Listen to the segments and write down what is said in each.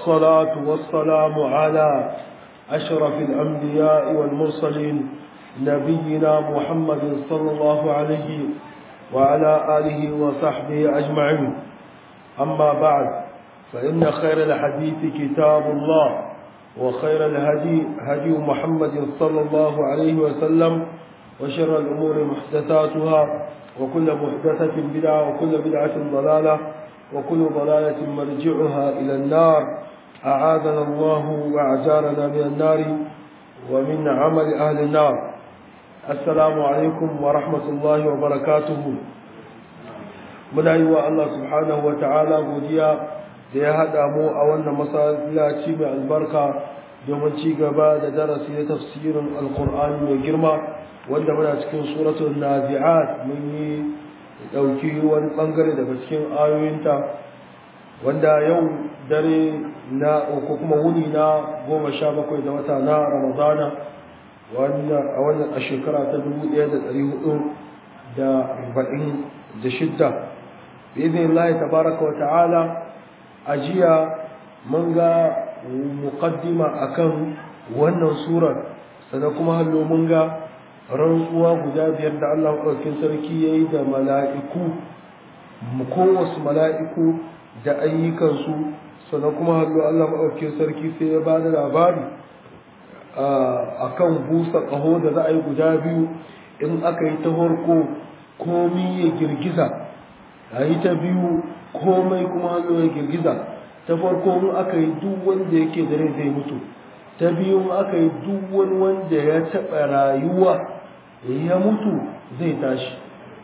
والصلاة والسلام على أشرف الأنبياء والمرسلين نبينا محمد صلى الله عليه وعلى آله وصحبه أجمعين أما بعد فإن خير الحديث كتاب الله وخير الهدي هدي محمد صلى الله عليه وسلم وشر الأمور محدثاتها وكل محدثة بدعة وكل بدعة ضلالة وكل ضلالة مرجعها إلى النار أعاذنا الله وأعجارنا من النار ومن عمل أهل النار السلام عليكم ورحمة الله وبركاته muna yi wa Allah subhanahu wa ta'ala godiya da ya haɗa mu a wannan masallaci mai albarka domin ci gaba da darasi na tafsirin alkur'ani mai girma wanda muna cikin suratul nazi'at mun yi ɗauki wani ɓangare daga cikin ayoyinta wanda yau dare na ko kuma wuni na goma sha bakwai da wata na ramadana a wannan a shekara ta dubu ɗaya da ɗari hudu da arba'in da shidda بإذن الله تبارك وتعالى أجيا منغا مقدمة أكم wannan surar sannan kuma hallo mun ga rantsuwa guda biyar da Allah ɗaukin sarki ya yi da mala'iku kowace mala'iku da ayyukansu sannan kuma hallo Allah maɗaukin sarki sai ya ba da labari a kan busa ƙaho da za a yi guda biyu in aka yi ta farko komi ya girgiza a yi ta biyu komai kuma hannu ya girgiza ta farko in aka yi duk wanda yake da rai zai mutu ta biyu aka yi duk wani wanda ya taɓa rayuwa ya mutu zai tashi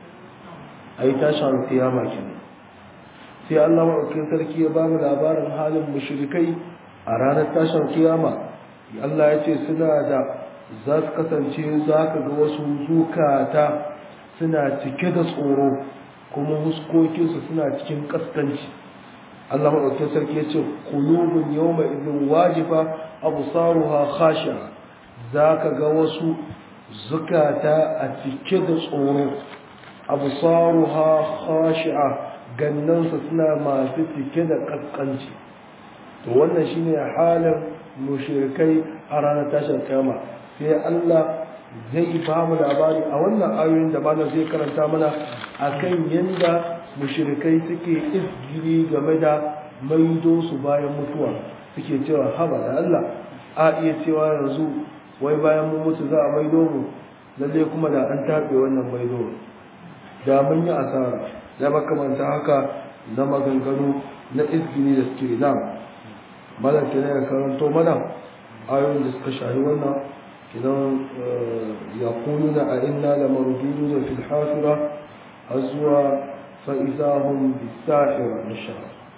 a yi tashi a kiyama kenan sai Allah maɗaukin sarki ya ba mu labarin halin mushrikai a ranar tashin kiyama Allah ya ce suna da za su kasance za ka ga wasu zukata suna cike da tsoro kuma huskokinsu suna cikin kaskanci Allah maɗaukin sarki ya ce kulubun yau mai izin wajifa abu saruha khasha za ka ga wasu zukata a cike da tsoro abu saruha khashi'a gannansa suna masu cike da kaskanci to wannan shine halin mushrikai a ranar tashin kama sai Allah zai ba mu labari a wannan ayoyin da malam zai karanta mana akan yanda mushrikai suke izgiri game da maido su bayan mutuwa suke cewa haba da Allah a iya cewa yanzu wai bayan mun mutu za a maido mu lalle kuma da an taɓe wannan maido da mun yi asara da makamanta haka na maganganu na izgiri da suke da malam ke ya karanto mana ayoyin da suka shahi wannan kidan yaquluna a inna lamarduduna fil hafira azwa fa idahum bisahira insha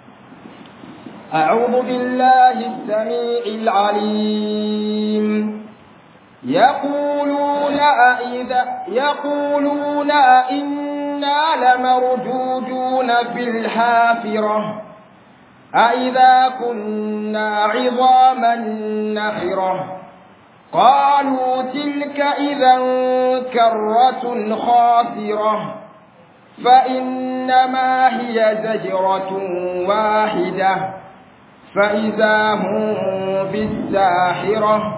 أعوذ بالله السميع العليم يقولون أئذا يقولون أئنا لمردودون في الحافرة أئذا كنا عظاما نخرة قالوا تلك إذا كرة خاسرة فإنما هي زجرة واحدة فإذا هم بالساحرة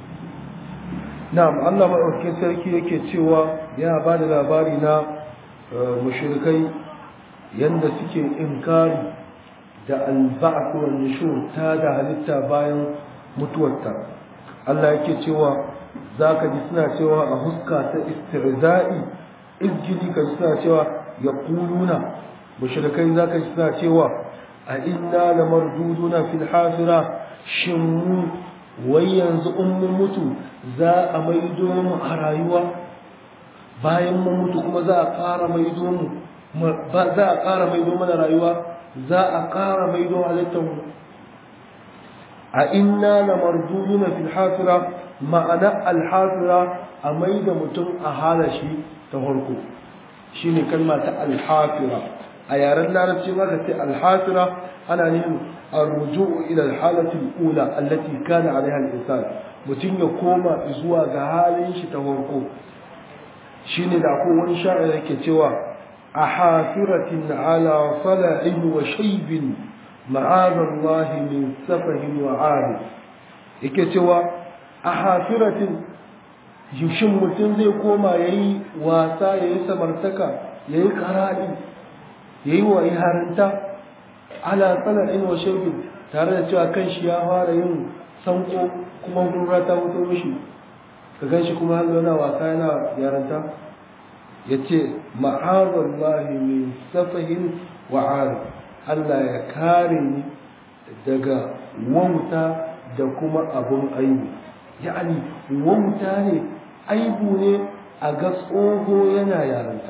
نعم الله مأوكي سركي yake cewa yana ba da labari na mushrikai yanda suke inkari da alba'ath wal nushur ta da halitta bayan mutuwarta Allah yake cewa zaka ji suna cewa a huska ta istihza'i izgidi kan suna cewa yaquluna mushrikai zaka ji suna cewa a inna lamarduduna fil hafira shin mu wai yanzu in mun mutu za a maido mu a rayuwa bayan mun mutu kuma za a ƙara maido mu za a ƙara maido mana rayuwa za a ƙara maido halittarmu a inna na marduduna fil hafira ma'ana alhafira a maida mutum a halashi ta farko shi ne kalma ta alhafira a yaren larabci maka ce alhafira ana nufin arruju'u ila alhalatin ula allati kana alaiha al-insan mutum ya koma zuwa ga halin shi ta farko shine da ko wani sha'ir yake cewa a hafiratin ala sala'in wa shaybin ma'azallahi min safahin wa ari yake cewa a hafiratin shin mutum zai koma ya yi wasa ya yi samartaka ya yi karaɗi ya yi wa harinta ala tsana'in wa shirgin tare da cewa kan shi ya fara yin sanko kuma gurra ta wuto mishi ka gan shi kuma har yana wasa yana yaranta ya ce ma'azallahi min safahin wa ari Allah ya kare ni daga wauta da kuma abun aibu ya'ani wauta ne aibu ne a ga tsoho yana yaranta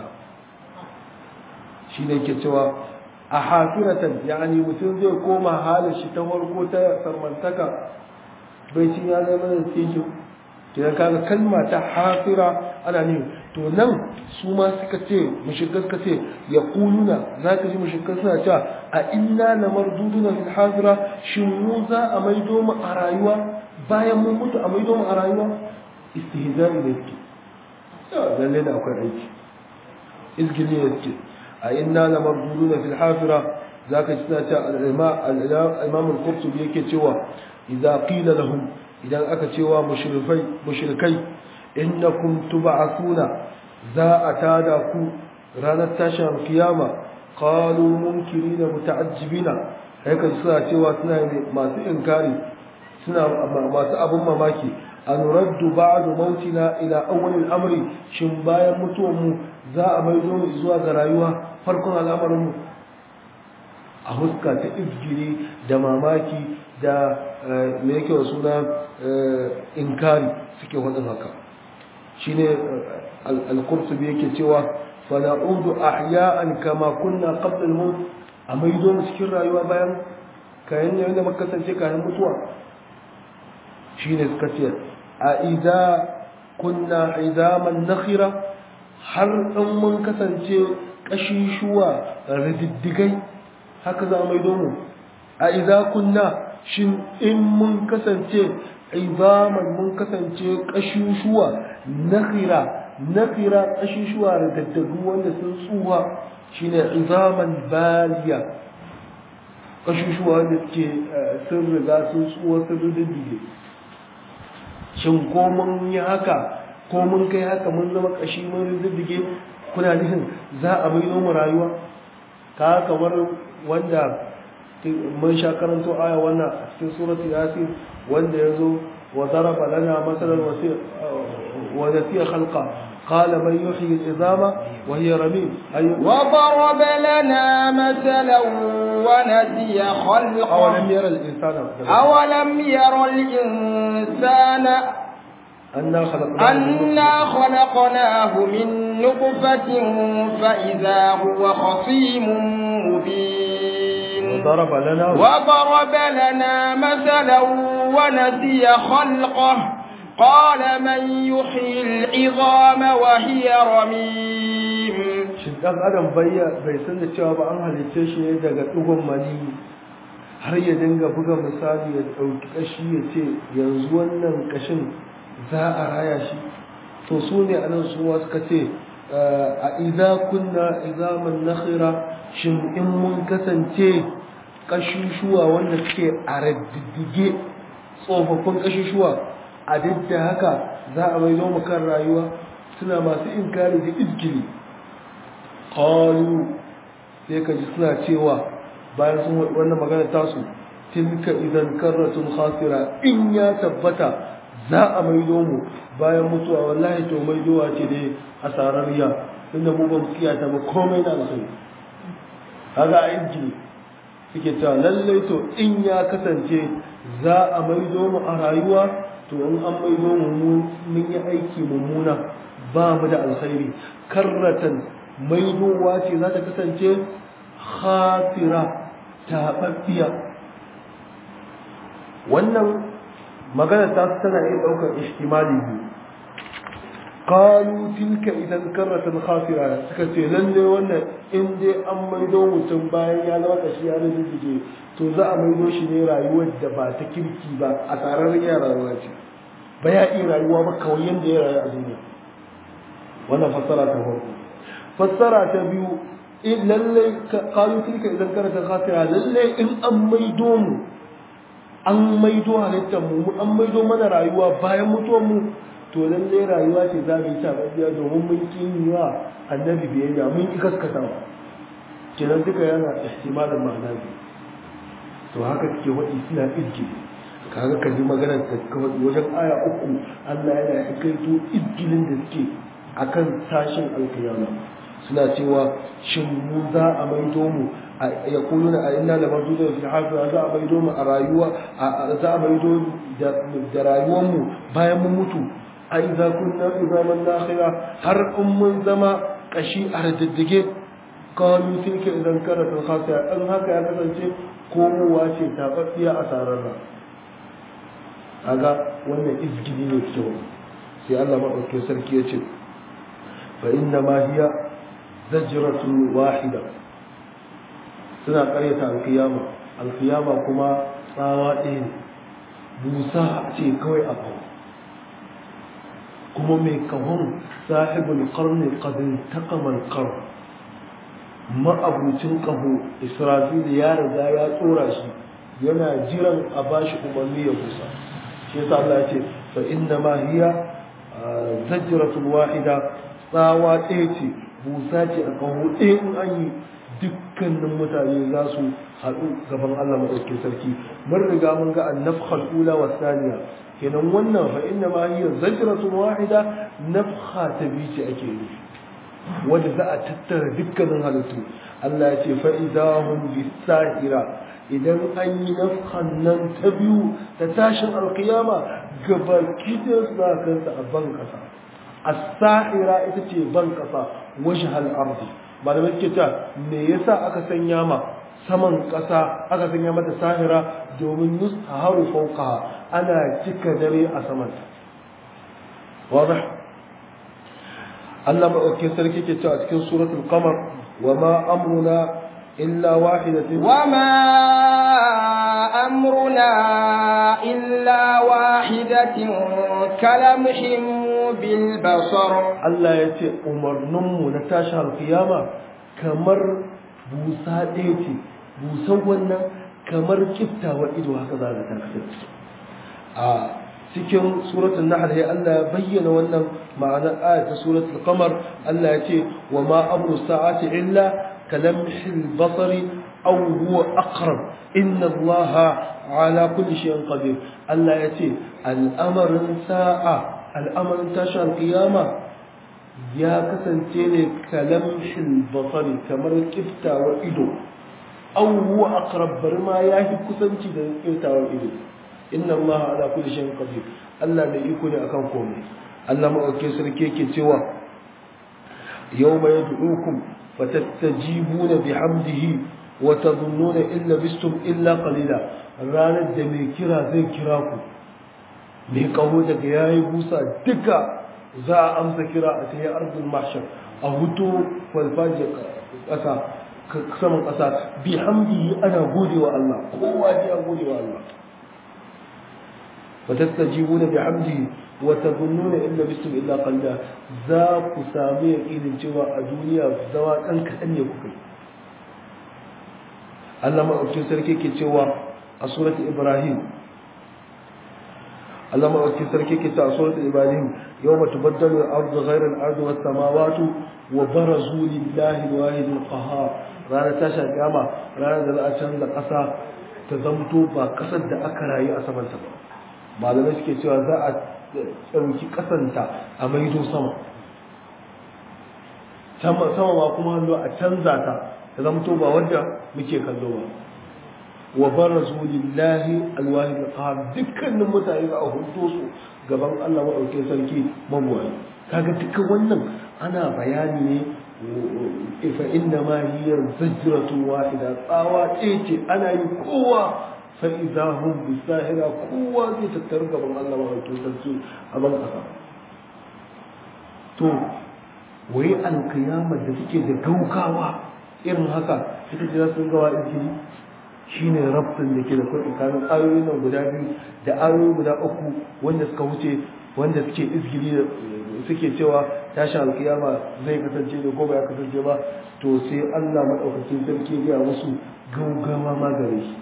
shi ne ke cewa a hafiratan ya'ani mutum zai koma halin shi ta farko ta sarmantaka bai cin ya zama da tejo idan kaga kalma ta hafira ana ne to nan su ma suka ce mushrikai suka ce ya kuluna za ka ji mushrikai suna cewa a inna na marduduna fil hafira shin mu za a maido mu a rayuwa bayan mun mutu a maido mu a rayuwa istihza'i da yake lalle da akwai aiki izgili da yake a inna na marduduna fil hafira za ka ji suna cewa al-imam al-qurtubi yake cewa idza qila lahum idan aka cewa mushrikai mushrikai innakum tub'athuna za a tada ku ranar tashin kiyama qalu munkirina muta'ajjibina haka suna cewa suna masu inkari suna masu abun mamaki an raddu ba'du mautina ila awwal al-amri shin bayan mutuwar mu za a maido mu zuwa ga rayuwa farkon al'amarin mu a huska ta izgiri da mamaki da me yake wa suna inkari suke wadin haka shine al-qurtubi yake cewa fa na'udu ahya'an kama kunna qabla al-maut a maido mu cikin rayuwa bayan kayan ne da muka kasance kayan mutuwa shine suka ce a idza kunna idaman nakhira har in mun kasance kashishuwa rididdigai haka za a maido mu a idza kunna shin in mun kasance izaman mun kasance kashushuwa nakhira nakhira kashushuwa da daddagu wanda sun tsuha shine izaman baliya kashushuwa wanda suke sun riga sun tsuwa sun riddige shin ko mun yi haka ko mun kai haka mun zama kashi mun riddige kuna nufin za a bayyana mu rayuwa ka kamar wanda mun sha karanto aya wannan a cikin suratul yasin wanda yazo wa daraba lana masalan wa nasiya khalqa qala man yuhyi al-izama wa hiya ramim ay wa daraba lana masalan wa nasiya khalqa awalam yara al-insana awalam yara al-insana أنا خلقناه أنا خلقناه من نطفة فإذا هو خصيم مبين وضرب لنا وضرب لنا مثلا ونسي خلقه قال من يحيي العظام وهي رميم shin dan adam bai bai san da cewa ba an halice shi ne daga dugon mani har ya dinga buga misali ya dauki kashi ya ce yanzu wannan kashin za a raya shi to su ne anan su suka ce a idza kunna izaman nakhira shin in mun kasance kashushuwa wanda suke a raddidige tsofaffin kashushuwa a duk da haka za a mai mu kan rayuwa suna masu inkari da izgili qalu sai ka ji suna cewa bayan sun wannan magana tasu tilka idan karratun khasira in ya tabbata za a maido mu bayan mutuwa wallahi to maidowa ce dai asararriya tunda mu ba mu tsiyata ba komai na alkhairi kaga a inji suke cewa lallai to in ya kasance za a maido mu a rayuwa to in an maido mu mun yi aiki mummuna ba mu da alkhairi karratan maidowa ce za ta kasance khasira taɓaɓɓiya wannan magana ta tana iya ɗaukar ishtimali biyu qalu tilka idan karratan khasira suka ce lalle wannan in dai an maido mutum bayan ya zama kashi ya rijije to za a maido shi ne rayuwar da ba ta kirki ba a tsarar ya rayuwa ce ba ya iya rayuwa ba kawai yadda ya rayu a duniya wannan fassara ta farko fassara ta biyu in lalle qalu tilka idan karata khasira lalle in an maido mu an maido halittar mu an maido mana rayuwa bayan mutuwar mu to lalle rayuwa ce za mu yi ta gaskiya domin mun kin wa annabi biyayya mun ki kaskatawa kenan duka yana ihtimalin ma'ana biyu to haka suke waɗi suna izgi kaga kalli maganar ta kawai wajen aya uku Allah yana kaito izgilin da suke akan tashin alkiyama suna cewa shin mu za a maido mu ya kulu na inna la mardu da fi hafiya za a maido mu a rayuwa za a maido da rayuwar mu bayan mun mutu a idza kunna izaman nakhira har in mun zama kashi a raddige qalu tilka idan kanat al-khasiya in haka ya kasance komowa ce tababbiya a sararra kaga wannan izgili ne kyau sai Allah madaukakin sarki ya ce fa inna ma hiya zajratun wahida suna karyata alkiyama alkiyama kuma tsawa ɗaya ne busa ce kawai a kawo kuma mai kawon sahibul qarni qad taqama al ma'abucin ƙaho israfil ya riga ya tsora shi yana jiran a bashi umarni ya busa shi yasa Allah ya ce fa inna ma hiya zajratul wahida tsawa ɗaya ce busa ce a ƙaho ɗaya in an yi dukkanin mutane za su haɗu gaban Allah maɗaukin sarki mun riga mun ga annafkhal ula wa thaniya kenan wannan fa inna ma hiya zajratun wahida nafkha ta biyu ce ake yi wanda za a tattara dukkanin halittu Allah ya ce fa'idahun bisahira idan an yi nafkan nan ta biyu ta tashin alkiyama gaba kidan sa kansa a ban kasa as-sahira ita ce ban kasa wajh al-ardi malamai suke ta me yasa aka sanya ma saman kasa aka sanya mata sahira domin yusharu fawqaha ana cika dare a saman واضح Allah maɗaukin sarki ke cewa a cikin suratul qamar wa ma amruna illa wahidatin wa ma amruna illa wahidatin kalamhim bil basar Allah ya ce umarninmu na tashin alkiyama kamar busa ɗaya ce busan wannan kamar kiftawa ido haka za ta kasance a cikin suratul nahl ya Allah ya bayyana wannan ma'anar ayat ta suratul qamar Allah ya ce wa ma amru sa'ati illa kalamhil basari aw huwa aqrab inna Allah ala kulli shay'in qadir Allah ya ce al'amarin sa'a al'amarin tashin qiyama ya kasance ne kalamhil basari kamar kiftawar ido aw huwa aqrab bar ma yafi kusanci da kiftawar ido inna Allah ala kulli shay'in qadir Allah mai iko ne akan komai Allah madaukakin sarki yake cewa yawma yad'ukum fatastajibuna bihamdihi wa tadhunnuna illa bistum illa qalila ranar da mai kira zai kira ku mai kaho daga yayi busa duka za a amsa kira a tayi ardul mahshar a hutu falfaje kasa saman kasa bihamdihi ana godewa Allah kowa ya godewa Allah وتستجيبون بحمده وتظنون إن لبستم إلا قليلا ذاك سامي يقين جوا الدنيا زوا أنك أن يكون الله ما أكتب سركي كتوا سورة إبراهيم الله ما أكتب سركي كتوا سورة إبراهيم يوم تبدل الأرض غير الأرض والسماوات وبرزوا لله الواحد القهار رانا تاشا كاما رانا ذا أشان ذا قصا تزمتو با قصد دا أكراي أسمان سبا malamai suke cewa za a ɗauki ƙasanta a maido sama sama ma kuma hannu a canza ta ta zamto ba wadda muke kallo ba wa barazu lillahi alwahid alqahar dukkanin mutane za a hudo su gaban Allah madaukakin sarki mabuwai kaga dukkan wannan ana bayani ne fa inna ma hiya zajratun wahida tsawa ce ana yi kowa fa'iza hun bisahira kowa zai tattar gaban Allah mahaifin sarki a ban ƙasa. To, wai alkiyamar da suke da gaukawa irin haka suka jira sun gawa ikiri shi ne rabtin da ke da kwa tsakanin ayoyin nan guda biyu da ayoyi guda uku wanda suka wuce wanda suke izgiri suke cewa tashin alkiyama zai kasance ne ko ba ya kasance ba to sai Allah madaukakin sarki ya musu gaugawa ma gare shi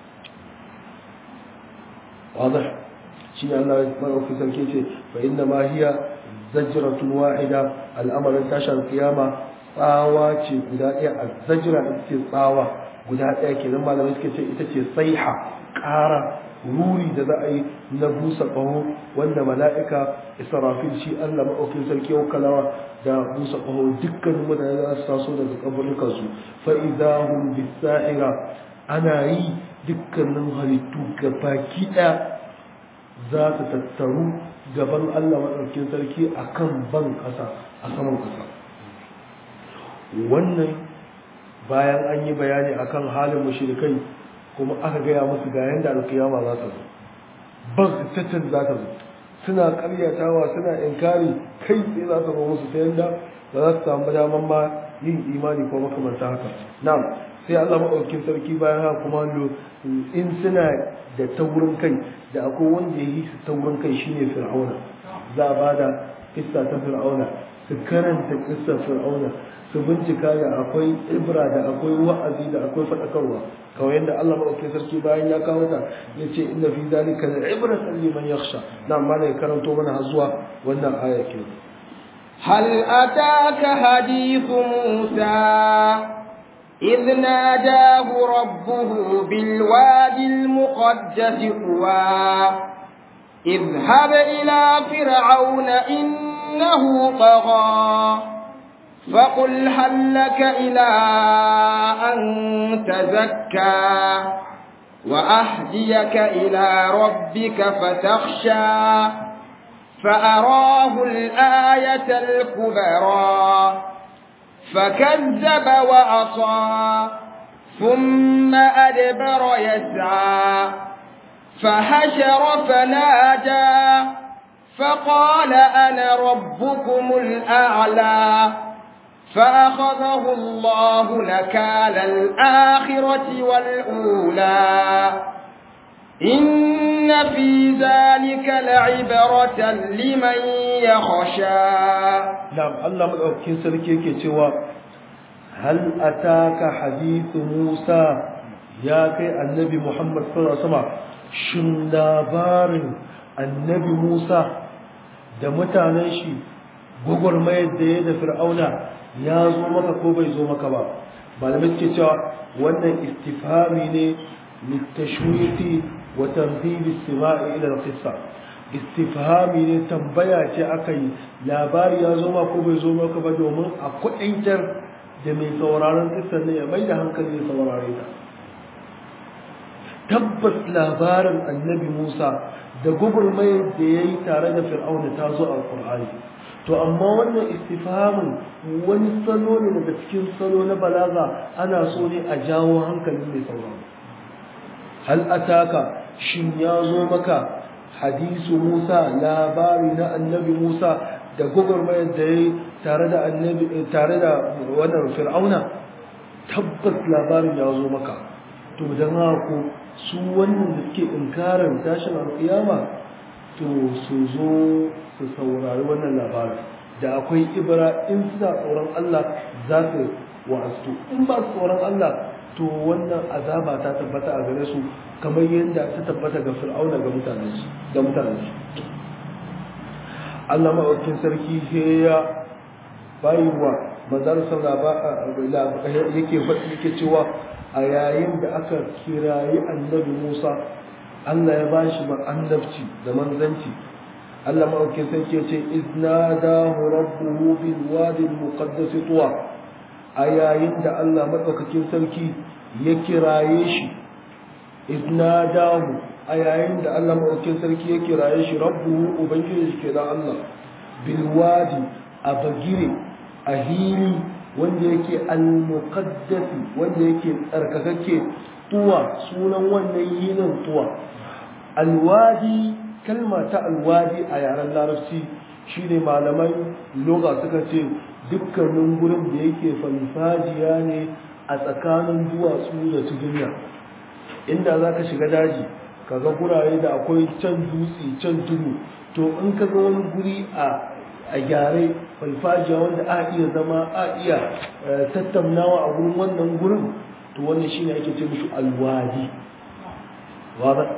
واضح شيء الله يتبعه في سلكيته فإنما هي زجرة واحدة الأمر انتشر القيامة tsawa ce guda ɗaya a zajira ita ce tsawa guda ɗaya ke nan malamai suka ce ita ce saiha ƙara ruri da za a yi na busa ƙaho wanda mala'ika israfil shi allah maɗaukin sarki ya kalawa da busa ƙaho dukkanin mutane za su taso daga kaburukansu fa'idahun bisa'ira ana yi dukkanin halittu gabaki ɗaya za su tattaru gaban Allah maɗaukin sarki a kan ban ƙasa a saman ƙasa wannan bayan an yi bayani akan halin mushrikai kuma aka gaya musu ga yanda alkiyama za ta zo ban tattun za ta zo suna karyatawa suna inkari kai tsaye za ta zo musu ta yanda ba za su samu daman ma yin imani ko makamanta haka na'am sai Allah maɗaukin sarki bayan haka kuma in suna da taurin kai da akwai wanda ya yi su taurin kai shine fir'auna za a ba da kissa ta fir'auna su karanta kissa fir'auna su bincika da akwai ibra da akwai wa'azi da akwai faɗakarwa kawai yadda Allah maɗaukin sarki bayan ya kawo ta ya ce inna fi zalika la ibratan liman yakhsha na amma ne karanto mana har zuwa wannan aya ke هل أتاك حديث موسى إذ ناداه ربه بالوادي المقدس طوى اذهب إلى فرعون إنه طغى فقل هل لك إلى أن تزكى وأهديك إلى ربك فتخشى فأراه الآية الكبرى فكذب وعصى ثم أدبر يسعى فحشر فنادى فقال أنا ربكم الأعلى فأخذه الله نكال الآخرة والأولى إن في ذلك لعبرة لمن يخشى نعم الله مدعوكين سلكي كتوى هل أتاك حديث موسى يا كي النبي محمد صلى الله عليه وسلم shin labarin annabi Musa da mutanen shi gwagwarmayar da ya da fir'auna ya zo maka ko bai zo maka ba malamai suke cewa wannan istifhami ne litashwiti wa tanzibi istima'i ila al-qissa istifhami ne tambaya ce aka yi labari ya zo maka ko bai zo maka ba domin a kuɗaitar da mai sauraron kissar ne ya mai da hankali ya saurare ta tabbas labarin annabi Musa da gugurmayar da ya yi tare da fir'auna ta zo a Qur'ani to amma wannan istifhamin wani salo ne daga cikin salo na balaga ana so ne a jawo hankalin mai sauraro hal ataka shin ya zo maka hadisu Musa labari na annabi Musa da gugurmayar da ya yi tare da annabi tare da wannan fir'auna tabbas labarin ya zo maka to dan haka su wannan da suke inkarin tashin alkiyama to su zo su saurari wannan labarin da akwai ibra in suna tsoron Allah za su wa'astu in ba su tsoron Allah to wannan azaba ta tabbata a gare su kamar yadda ta tabbata ga fir'auna ga mutanen su ga mutanen su Allah maɗaukin sarki sai ya bayuwa manzar sallah yake yake cewa a yayin da aka kirayi annabi Musa Allah ya ba shi annabci da manzanci Allah maɗauki sarki ya ce iznadahu rabbuhu bil wadi al muqaddas tuwa a yayin da Allah maɗaukakin sarki ya kiraye shi iznadahu a yayin da Allah maɗaukakin sarki ya kiraye shi rabbuhu ubangiji shi kenan Allah bil wadi a bagire a hili wanda yake al-muqaddasi wanda yake tsarkakakke tuwa sunan wannan yinin tuwa alwadi kalma ta alwadi a yaren larabci shine malaman loga suka ce dukkanin gurin da yake falfajiya ne a tsakanin duwatsu da tudunya inda za ka shiga daji kaga gurare da akwai can dutse can tudu to in ka ga wani guri a a gyare falfajiya wanda a iya zama a iya tattaunawa a gurin wannan gurin to wannan shine ake ce mishi alwadi wada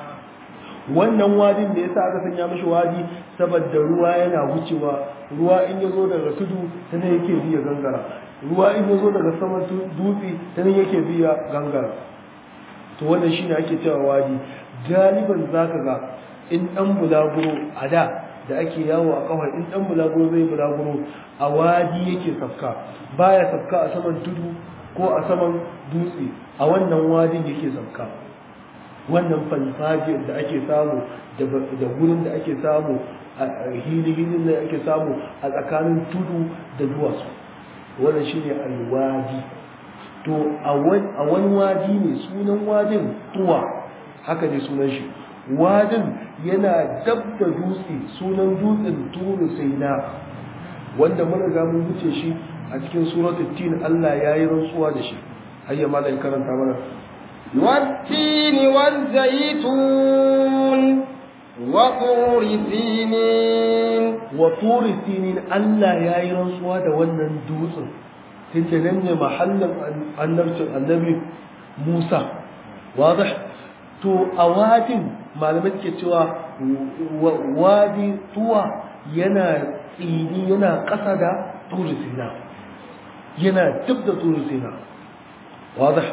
wannan wadin da yasa aka sanya mishi wadi saboda ruwa yana wucewa ruwa in ya zo daga tudu ta nan yake biya gangara ruwa in ya zo daga saman dutse ta nan yake biya gangara to wannan shine ake cewa wadi galiban zaka ga in dan bulaguro a da da ake yawo a kawai in dan bulaguro zai bulaguro a wadi yake safka baya safka a saman tudu ko a saman dutse a wannan wadin yake safka wannan falfajiyar da ake samu da gurin da ake samu a hili-hilin da ake samu a tsakanin tudu da duwatsu wannan shine alwadi to a wani wadi ne sunan wadin tuwa haka ne sunan shi wadin yana dab da dutse sunan dutsen turu sai na wanda mun riga mun wuce shi a cikin suratul tin Allah ya yi rantsuwa da shi hayya malai karanta mana والتين والزيتون وطور سينين وطور سينين Allah ya yi rantsuwa da wannan dutsen tunda nan ne mahallin annabcin annabi Musa wadih to a wadin malamai ke cewa wadi tuwa yana tsini yana ƙasa da turu sina yana duk da turu sina wadih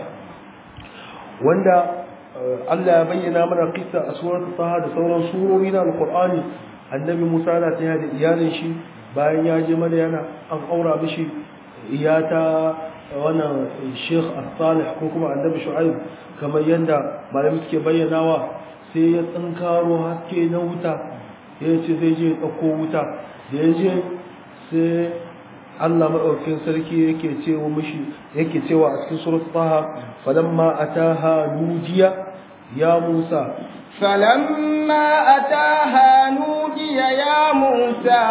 wanda Allah ya bayyana mana kissa a surar Taha da sauran surori na Al-Qur'ani annabi Musa na taya da iyalin shi bayan ya je Madyana an aura mishi iyata wannan Sheikh As-Salih ko kuma annabi Shu'aib kamar yanda malami suke bayyanawa sai ya tsinkaro haske na wuta ya ce zai je ɗauko wuta da ya je sai Allah maɗaukin sarki yake cewa mishi yake cewa a cikin surat Taha falamma ataha nujiya ya Musa falamma ataha nujiya ya Musa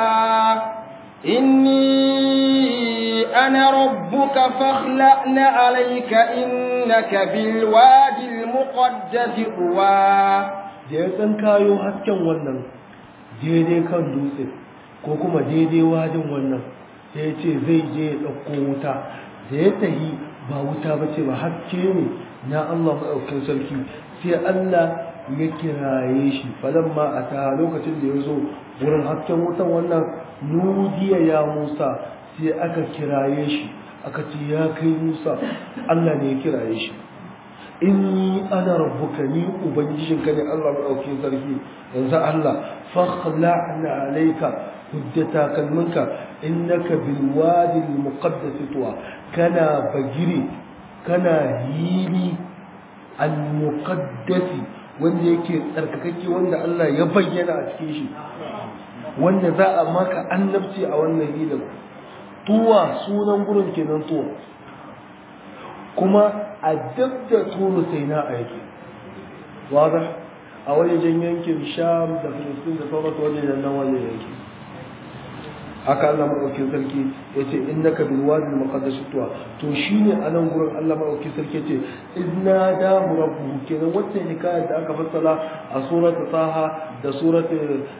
inni ana rabbuka fakhla'na alayka innaka bil wadi al muqaddas tuwa da ya san kayo hasken wannan daidai kan dutse ko kuma daidai wadin wannan sai ya ce zai je ya ɗauko wuta da ya tahi ba wuta ba ce ba haske ne na Allah maɗaukin sarki sai Allah ya kiraye shi falamma a ta lokacin da ya zo wurin hasken wutan wannan nudiya ya Musa sai aka kiraye shi aka ce ya kai Musa Allah ne ya kiraye shi inni ana rabbuka ni ubangijinka ne Allah maɗaukin sarki yanzu Allah fakhla'na alayka hujjata kalminka innaka bil wadi al muqaddas tuwa kana bagiri kana hili al muqaddas wanda yake tsarkakake wanda Allah ya bayyana a cikin shi wanda za a maka annabci a wannan hilin tuwa sunan gurin kenan tuwa kuma a dab da turu sai na a yake wadah a wajen yankin sham da filistin da sauransu wajen nan wajen yankin haka Allah maɗaukin sarki ya ce in naka bil wadi muqaddas tuwa to shine a nan gurin Allah maɗaukin sarki ya ce idna da rabbuhu kenan wacce hikayar da aka fassala a suratu taha da suratu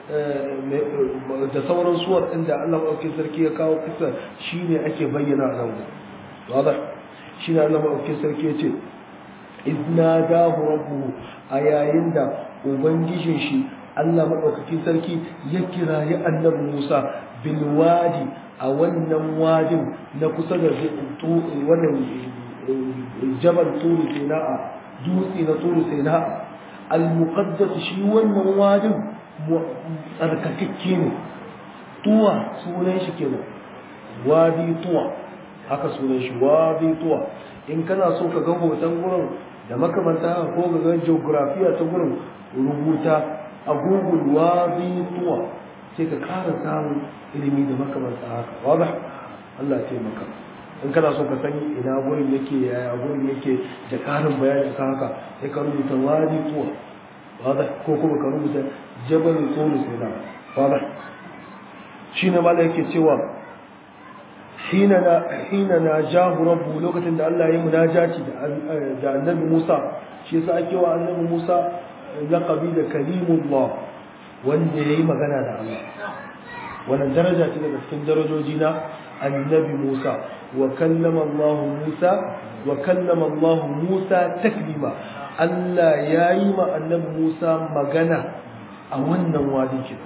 da sauran suwar inda Allah maɗaukin sarki ya kawo kisa shine ake bayyana a nan gurin shine Allah maɗaukin sarki ya ce idna da rabbuhu a yayin da ubangijin shi Allah maɗaukakin sarki ya kirayi annabi Musa bilwadi a wannan wadin na kusa da wannan jabal turu sina'a dutse na turu sina'a al-muqaddas shi wannan wadin tsarkakakke ne tuwa sunan shi kenan wadi tuwa haka sunan shi wadi tuwa in kana so ka ga hoton gurin da makamanta ko ga ga geografiya ta gurin rubuta a google wadi tuwa sai ka ƙara samun ilimi da makamanta haka wadda Allah ya taimaka in kana so ka san ina gurin yake yaya gurin yake da ƙarin bayani kan haka sai ka rubuta wadi tuwa wadda ko kuma ka rubuta jabal tsoro sai na wadda shi ne mala yake cewa hina na hina na jahu rabbu lokacin da Allah ya yi munajaci da annabi Musa shi yasa ake wa annabi Musa laqabi da kalimullah wanda ya yi magana da Allah wannan daraja ce daga cikin darajoji na annabi Musa wa kallama Allah Musa wa kallama Allah Musa taklima Allah ya yi ma annabi Musa magana a wannan wadi kenan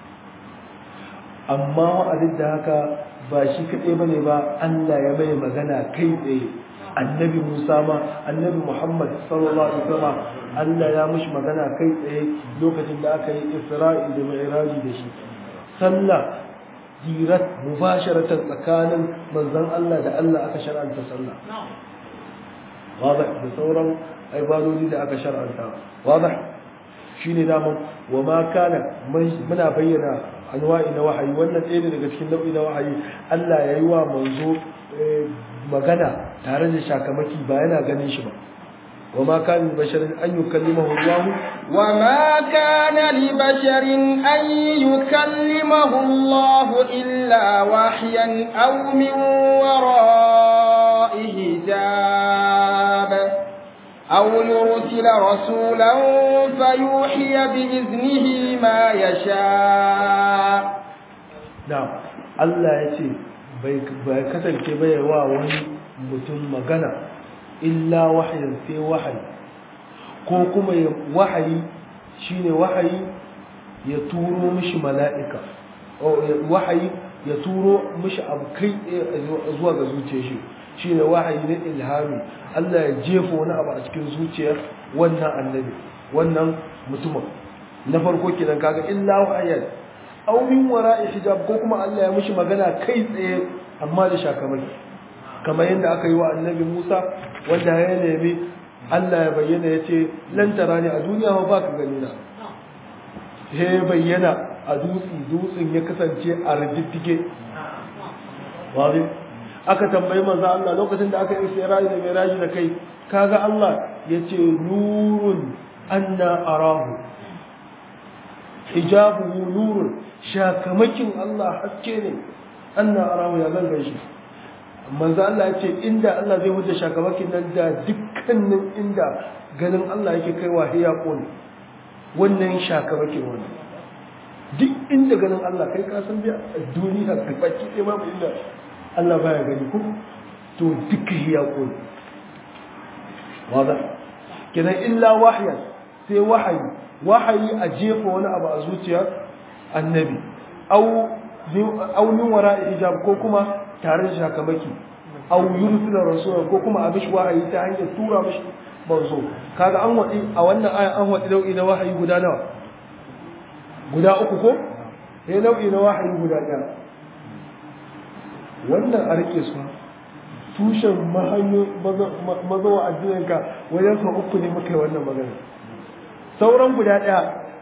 amma wa'adin da haka ba shi kaɗai ba ne ba Allah ya mai magana kai tsaye annabi Musa ma annabi Muhammad sallallahu alaihi wasallam Allah ya mishi magana kai tsaye lokacin da aka yi Isra'i da Mi'raji da shi sallah dirat mubasharatan tsakanin manzon Allah da Allah aka shar'anta sallah wadah da sauran ibadodi da aka shar'anta wadah shine daman wa ma kana muna bayyana anwa'i na wahayi wannan ɗaya ne daga cikin nau'i na wahayi Allah ya yi wa manzo magana tare da shakamaki ba yana ganin shi ba wa ma kana basharin an yukallimahu Allah wa ma kana li basharin an yukallimahu Allah illa wahyan aw min wara'i hijab أو يرسل رسولا فيوحي بإذنه ما يشاء نعم الله يتي bai kasance bai wa wani mutum magana illa wahayin sai wahayi ko kuma wahayi shine wahayi ya turo mishi mala'ika wahayi ya turo mishi abu kai zuwa ga zuciyar shi shine wahayi na ilhami Allah ya jefa wani abu a cikin zuciyar wannan annabi wannan mutumin na farko kenan kaga illa wahayan aw min wara'i hijab ko kuma Allah ya mishi magana kai tsaye amma da shakamaki kamar yadda aka yi wa annabi Musa wanda ya nemi Allah ya bayyana ya ce lan tarani a duniya ba ba ka gani na he bayyana a dutsi dutsin ya kasance a rijittige wani aka tambayi manzo Allah lokacin da aka yi Isra'i da Mi'raj da kai kaga Allah yace nurun anna arahu hijabuhu nurun shakamakin Allah haske ne anna arahu ya ganga shi manzo Allah yace inda Allah zai wuce shakamakin nan da dukkanin inda ganin Allah yake kaiwa hiya qul wannan shakamakin wannan duk inda ganin Allah kai ka san biya duniya ka baki sai babu inda Allah baya gani ko to duka hiya qul wada kenan illa wahyan sai wahayi wahayi a jefa wani abu a zuciyar annabi au au min wara hijab ko kuma tare da shakamaki au yursila rasul ko kuma a mishi wahayi ta hanyar tura mishi manzo kaga an wadi a wannan aya an wadi nau'i na wahayi guda nawa guda uku ko eh nau'i na wahayi guda ɗaya wannan a rike su tushen mahanyo mazawa addininka wajen sa uku ne muka yi wannan magana sauran guda ɗaya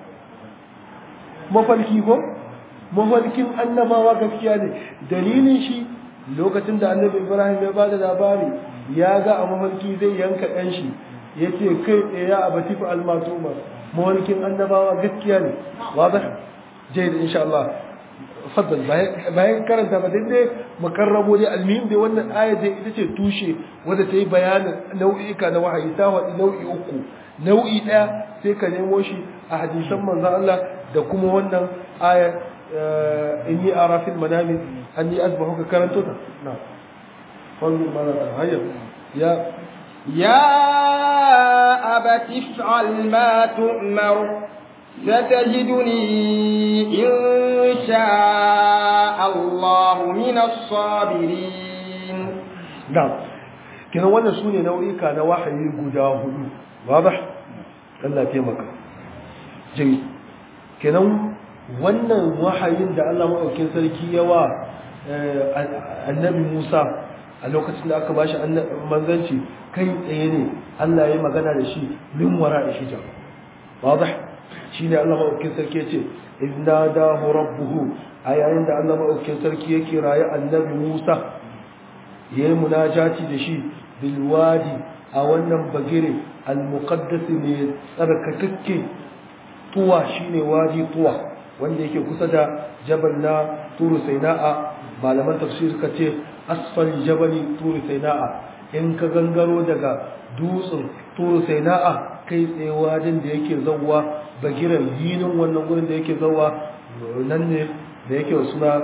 mafalki ko mafalkin annabawa gaskiya ne dalilin shi lokacin da annabi ibrahim ya ba da labari ya ga a mafalki zai yanka ɗan shi ya ce kai tsaye ya abati fa almatuma mafalkin annabawa gaskiya ne wadah jai da insha Allah faddal bayan karanta ba dai makarrabo dai almihim dai wannan aya dai ita ce tushe wanda ta yi bayanin nau'ika na wahayi ta waɗi nau'i uku nau'i ɗaya sai ka nemo shi a hadisan manzan Allah da kuma wannan aya inni ara fil manami anni asbahu ka karanto ta na fanzur ma za ta hayya ya يا أبت افعل ما تؤمر ستجدني إن شاء الله من الصابرين نعم كنا وانا سوني نوعي كان وحي قدا هدو واضح Allah taimaka jami kenan wannan wahayin da Allah maɗaukin sarki yawa annabi Musa a lokacin da aka bashi manzanci kai tsaye ne Allah ya magana da shi min wara hijab wadah shine Allah maɗaukin sarki ya ce inna dahu rabbuhu a yayin da Allah maɗaukin sarki ya kirayi annabi Musa yayi munajati da shi bil wadi a wannan bagire al-muqaddas ne tsarkakakke tuwa shine wadi tuwa wanda yake kusa da jabal na turu saina'a malaman tafsir suka ce asfal jabali turu saina'a in ka gangaro daga dutsen turu saina'a kai tsaye wajen da yake zawwa bagiran yinin wannan gurin da yake zawwa nan ne da yake suna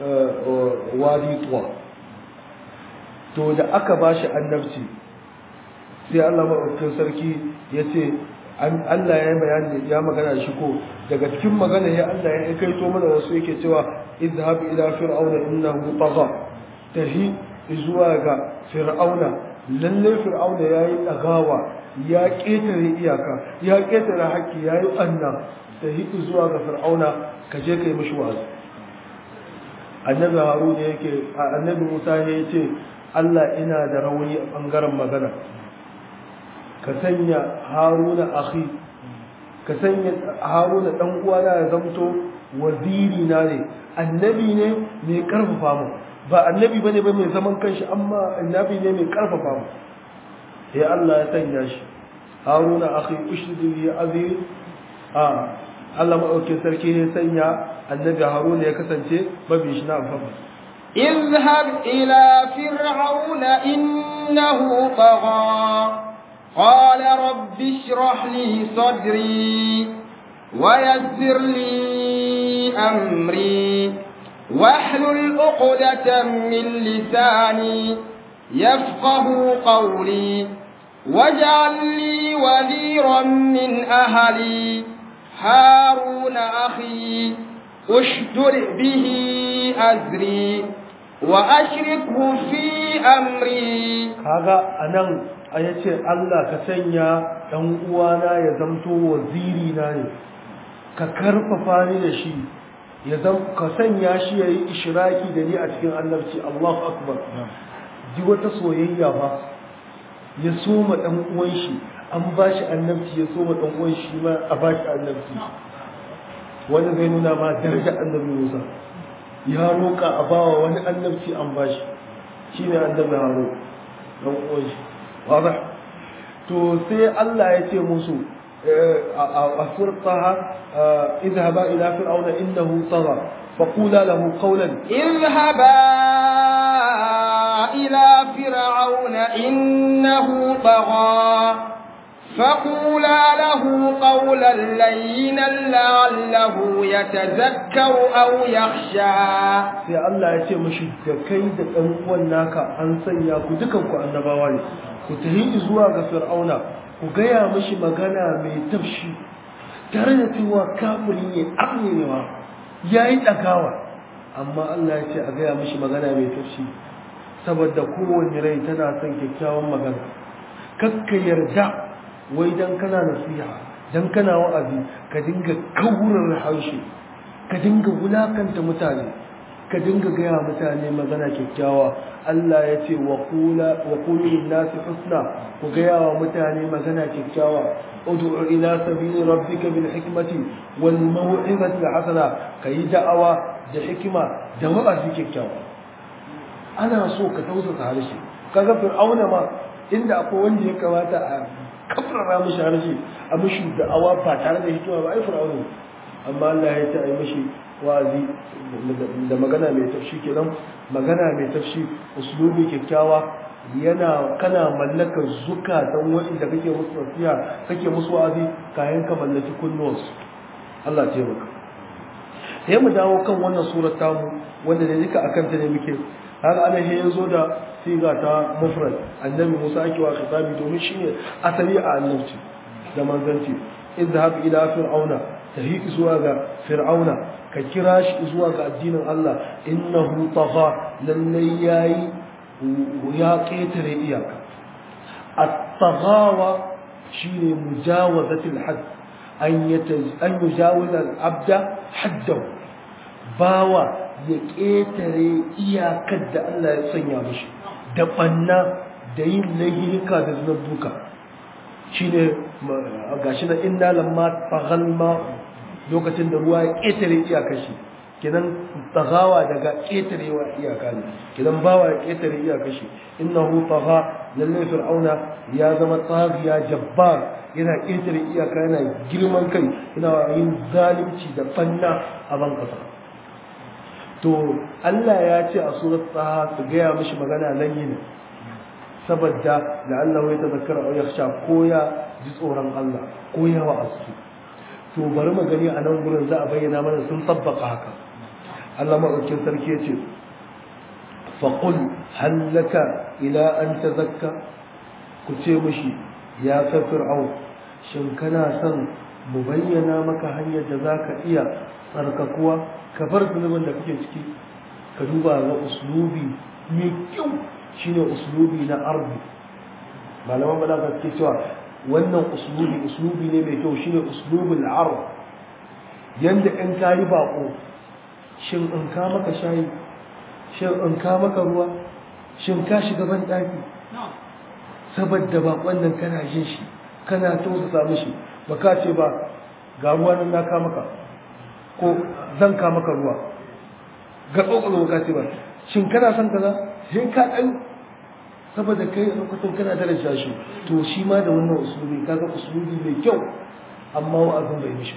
wadi tuwa to da aka ba shi annabci sai Allah maɗaukakin sarki ya ce Allah ya yi bayani ya magana shi ko daga cikin magana ya Allah ya kai to mana wasu yake cewa idhhab ila fir'auna innahu tagha tahi zuwa ga fir'auna lalle fir'auna yayi dagawa ya ketare iyaka ya ketare haƙƙi yayi anna tahi zuwa ga fir'auna ka je kai mishi wa'azi annabi harun yake annabi musa ya ce Allah ina da rauni a bangaren magana ka sanya haruna akhi ka sanya haruna dan uwana ya zamto waziri na ne annabi ne mai karfafa mu ba annabi bane ba mai zaman kanshi amma annabi ne mai karfafa mu sai Allah ya sanya shi haruna akhi ushridu bi azri a Allah maɗaukin sarki ne sanya annabi haruna ya kasance mabi shi na amfani اذهب إلى فرعون إنه طغى قال رب اشرح لي صدري ويسر لي أمري واحلل عقدة من لساني يفقه قولي واجعل لي وزيرا من أهلي هارون أخي اشدر به أزري وأشركه في أمري kaga anan ayace Allah ka sanya dan uwana ya zamto waziri na ne ka karfafa ni da shi ya zam ka sanya shi yayi ishraki da ni a cikin annabci Allahu akbar ji wata soyayya ba ya soma dan uwan shi an bashi annabci ya soma dan uwan shi ma a bashi annabci wanda zai nuna ma darajar annabi Musa ya roƙa a bawa wani annabci an bashi shi ne annabi Haro dan uwan shi wadah to sai Allah ya ce musu a surtaha idhaba ila fir'auna innahu tagha faqula lahu qawlan اذهبا إلى فرعون إنه طغى فقولا له قولا لينا لعله يتذكر أو يخشى sai Allah ya ce mashi da kai da ɗan uwan naka an sanya ku dukan ku annabawa ne ku tahi zuwa ga fir'auna ku gaya mashi magana mai tafshi tare da cewa kafiri ne amnewa ya yi ɗagawa amma Allah ya ce a gaya mashi magana mai tafshi saboda kowane rai tana son kyakkyawan magana kakka yarda wai dan kana nasiha dan kana wa'azi ka dinga kaurar harshe ka dinga wulakanta mutane ka dinga gaya mutane magana kyakkyawa Allah ya ce wa qula wa qulu lin-nasi husna ku gaya wa mutane magana kyakkyawa ud'u ila sabili rabbika bil hikmati wal maw'izati hasana kai da'awa da hikima da wa'azi kyakkyawa ana so ka tausasa harshe kaga fir'auna ma inda akwai wanda ya kamata a kafrara mishi harshe a mishi da'awa ba tare da hikima ba ai fir'auna amma Allah ya ce ai mishi wazi da magana mai tafshi kenan magana mai tafshi uslubi kyakkyawa yana kana mallakar zukatan waɗanda kake musu nasiha kake musu wazi kayan ka mallaki kunnuwansu Allah ya taimaka sai mu dawo kan wannan surar tamu wanda da duka akan ta ne muke har ana he yazo da siga ta mufrad annabi Musa ake wa khitabi domin shine asali a annabci da manzanci idhhab ila fir'auna tahi zuwa ga fir'auna ka kira shi zuwa ga addinin Allah innahu tagha lalle yayi ya ketare iyaka at-taghawa shine mujawazatul hadd an yataj an yujawiza al-abda haddahu bawa ya ketare iyakar da Allah ya sanya mishi da banna da yin lahirka da zunubuka shine gashi na inna lamma taghalma lokacin da ruwa ya ƙetare iyakar shi kinan tagawa daga ƙetarewa iyaka ne kinan bawa ya ƙetare iyakar shi innahu tagha lalle fir'auna ya zama tsagiya jabbar yana ƙetare iyaka yana girman kai yana yin zalunci da fanna a ban kasa to Allah ya ce a surat taha su gaya mishi magana layyina saboda da Allah ya tazakkara au yakhsha ko ya ji tsoron Allah ko ya wa'azu to bari mu gani a nan gurin za a bayyana mana sun tabbaka haka Allah maɗaukin sarki ya ce faƙul hallaka ila an ta zakka ku ce mishi ya ka fir'au shin kana son mu bayyana maka hanyar da za ka iya tsarkakuwa ka bar zunubin da kake ciki ka duba ga uslubi mai kyau shine uslubi na arbi malaman balaga suke cewa wannan uslubi uslubi ne mai kyau shine uslubul arab yanda in kayi bako shin in ka maka shayi shin in ka maka ruwa shin ka shiga ban daki saboda bakon nan kana jin shi kana tausasa mishi baka ce ba ga ruwa nan na ka maka ko zan ka maka ruwa ga tsokalo ka ce ba shin kana son kaza sai ka dan saboda kai lokacin kana daraja shi to shi ma da wannan usulubi kaga usulubi mai kyau amma wa'azin bai mishi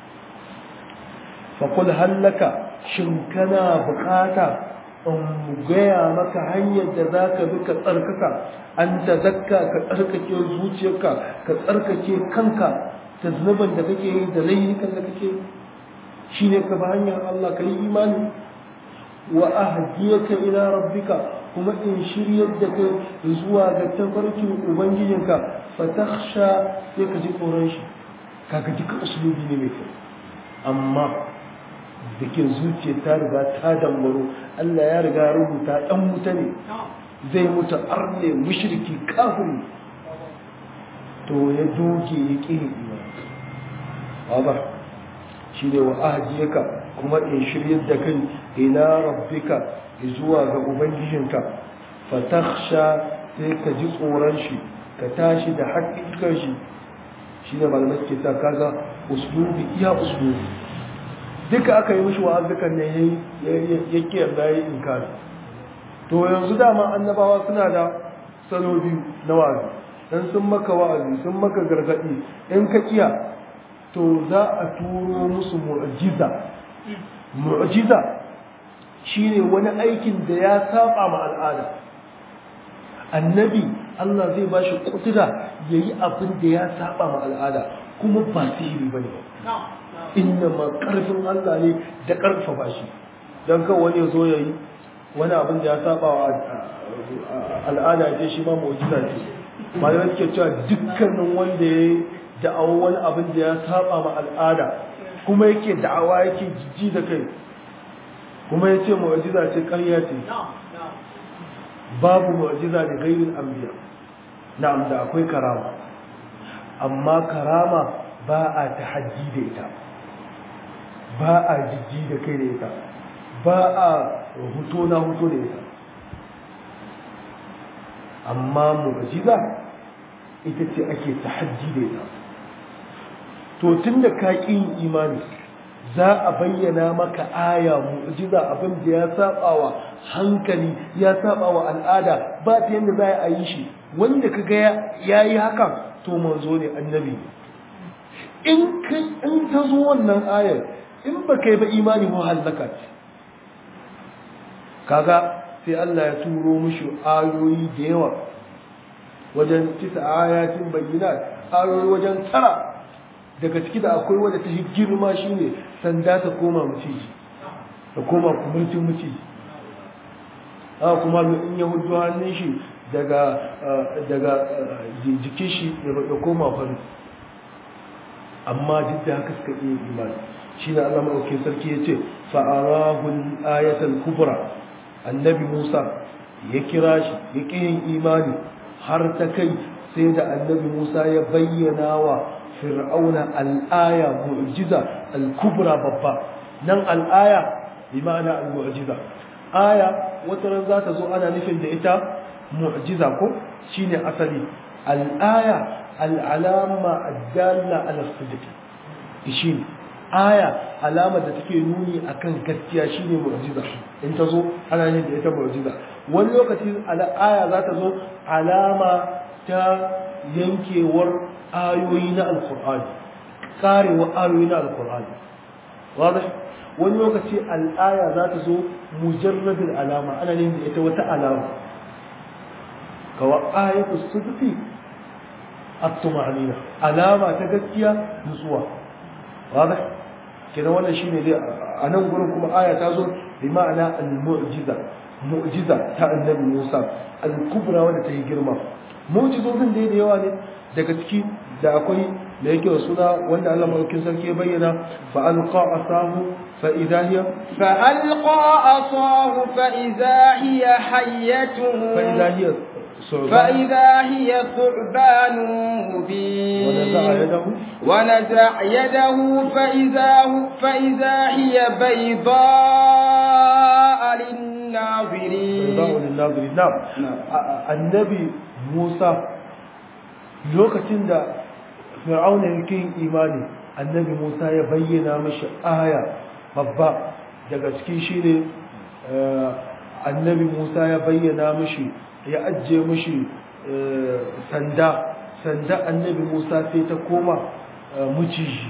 fa qul hallaka shin kana bukata in gaya maka hanyar da za ka bi ka tsarkaka an ta zakka ka tsarkake zuciyarka ka tsarkake kanka ta zunuban da kake yi da laifukan da kake yi shi ne ka ba hanyar Allah ka yi imani wa ahdiyaka ila rabbika kuma in shiryar da kai zuwa ga tafarkin ubangijinka fatakhsha sai ka ji tsoron shi kaga duka usulubi ne mai kyau amma da ke zuciya ta riga ta dambaro Allah ya riga ya rubuta ɗan wuta ne zai mutu arne mushriki kafiri to ya doge ya ƙi imani ba shi ne wa ahadiyaka kuma in shiryar da kai ila rabbika zuwa ga ubangijinka fatakhsha sai ka ji tsoron shi ka tashi da haƙiƙar shi shi ne malamai ke ta kaga uslubi iya uslubi duka aka yi mishi wa'azukan ne ya ke yarda ya yi inkari to yanzu dama annabawa suna da salo biyu na wa'azi dan sun maka wa'azi sun maka gargaɗi in ka kiya to za a turo musu mu'jiza mu'jiza shine wani aikin da ya saba ma al'ada annabi Allah zai ba shi kudura yayi abin da ya saba ma al'ada kuma ba sihiri bane ba inna ma karfin Allah ne da karfafa shi dan kan wani ya zo yayi wani abin da ya saba wa al'ada ce shi ma mu'jiza ce malamai suke cewa dukkanin wanda ya da'awa wani abin da ya saba ma al'ada kuma yake da'awa yake jijji da kai kuma ya ce mu'jiza ce ƙarya ce babu mu'jiza da gairin anbiya na'am da akwai karama amma karama ba a tahaddi da ita ba a jijji da kai da ita ba a huto na huto da ita amma mu'jiza ita ce ake tahaddi da ita to tunda ka ƙi imani za a bayyana maka aya mu'jiza abin da ya saba wa hankali ya saba wa al'ada ba ta yadda za a yi shi wanda kaga ya yi haka to manzo ne annabi in in ta zo wannan ayar in ba kai ba imani mu halaka ce kaga sai Allah ya turo mushi ayoyi da yawa wajen tisa ayatin bayyinat ayoyi wajen tara daga ciki da akwai wadda ta girma shine sanda ta koma maciji ta koma kumurcin maciji haka kuma in ya hudu hannun shi daga daga jikin shi ya koma fari amma duk da haka suka iya imani shi ne Allah maɗauki sarki ya ce fa'arahun ayatul kubra annabi musa ya kira shi ya ƙi yin imani har ta kai sai da annabi musa ya bayyana wa fir'auna al'aya mu'jiza al-kubra babba nan al'aya bi ma'ana al-mu'jiza aya wata ran za ta zo ana nufin da ita mu'jiza ko shine asali al'aya al'alama ad-dalla ala sidq shine aya alama da take nuni akan gaskiya shine mu'jiza in ta zo ana nufin da ita mu'jiza wani lokaci aya za ta zo alama ta yankewar ayoyi na alkur'ani karewa ayoyi na alkur'ani wadda wani lokaci al'aya za ta zo mujarradin alama ana yin da ita wata alama kawa ayatu sudfi at-tumanina alama ta gaskiya nutsuwa wadda kenan wannan shine dai a nan gurin kuma aya ta zo bi ma'ana al-mu'jiza mu'jiza ta annabi Musa al-kubra wanda ta yi girma mu'jizozin da da yawa ne daga ciki da akwai da yake wa suna wanda Allah madaukakin sarki ya bayyana fa alqa asahu fa idha hiya fa alqa asahu fa idha hiya hayyatun fa idha hiya فإذا هي ثعبان مبين ونزع يده ونزع يده فإذا, فإذا هي بيضاء للناظرين بيضاء للناظرين نعم النبي موسى lokacin da fir'auna yake yin imani annabi Musa ya bayyana mashi aya babba daga cikin shi ne annabi Musa ya bayyana mashi ya ajiye mashi sanda sanda annabi Musa sai ta koma muciji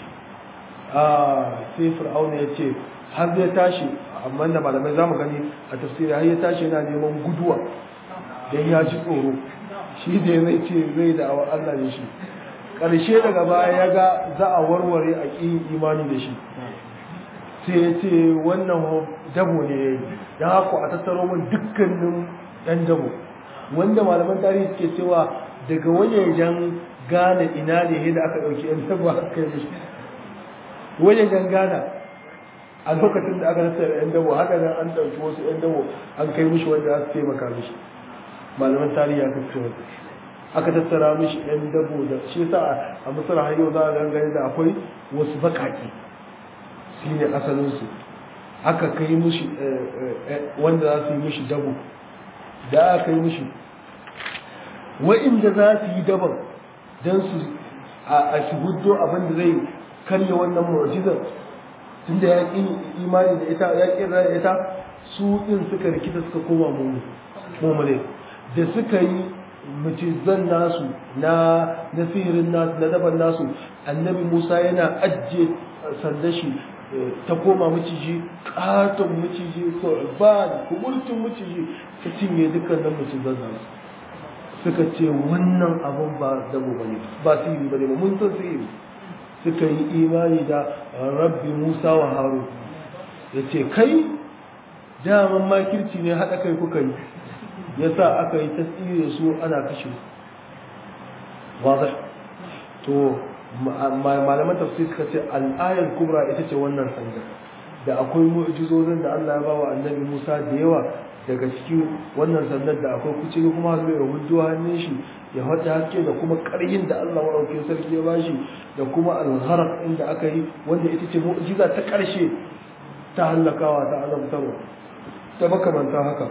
sai fir'auna ya ce har zai tashi amma da malamai za mu gani a tafsiri har ya tashi yana neman guduwa don ya ji tsoro shi da zai ce zai da awa Allah ne shi ƙarshe daga baya ya ga za a warware a ƙin imani da shi sai ya ce wannan dabo ne ya yi don haka a tattaro min dukkanin ɗan dabo wanda malaman tarihi suke cewa daga wajejen gane ina ne da aka ɗauki ‘yan dabo aka kai mishi wajejen gana a lokacin da aka tattara ‘yan dabo haka nan an ɗauki wasu ‘yan dabo an kai mishi wanda za su taimaka mishi malaman tarihi aka fito aka tattara mishi ɗan dabo da shi sa a misar har yau za a gangare da akwai wasu bakaki shi ne asalinsu aka kai mishi wanda za su yi mishi dabo da aka yi mishi wa'inda za su yi daban don su a shi huddo abin da zai karya wannan mu'jizar tunda ya ƙi imani da ita ya ƙi da ita su ɗin suka rikita suka koma mummune da suka yi mucizan nasu na nasirin nasu na daban nasu annabi musa yana ajiye sanda shi ta koma maciji katon maciji ba kumurtun maciji ta cinye dukkanin mucizan nasu suka ce wannan abun ba dabo ba ne ba sihiri ba ne ba mun san sihiri suka yi imani da rabbi musa wa haru ya ce kai daman makirci ne haɗa kai kuka yi ya sa aka yi tasiri su ana kashe wazai to malaman tafsir suka ce al'ayar kubra ita ce wannan sanda da akwai mu'jizozin da Allah ya ba wa annabi Musa da yawa daga cikin wannan sandar da akwai kuce kuma har ya hujjo hannun shi ya hada haske da kuma karyin da Allah maɗaukin sarki ya bashi da kuma algharar inda aka yi wanda ita ce mu'jiza ta ƙarshe ta hallakawa ta azabtarwa ta makamanta haka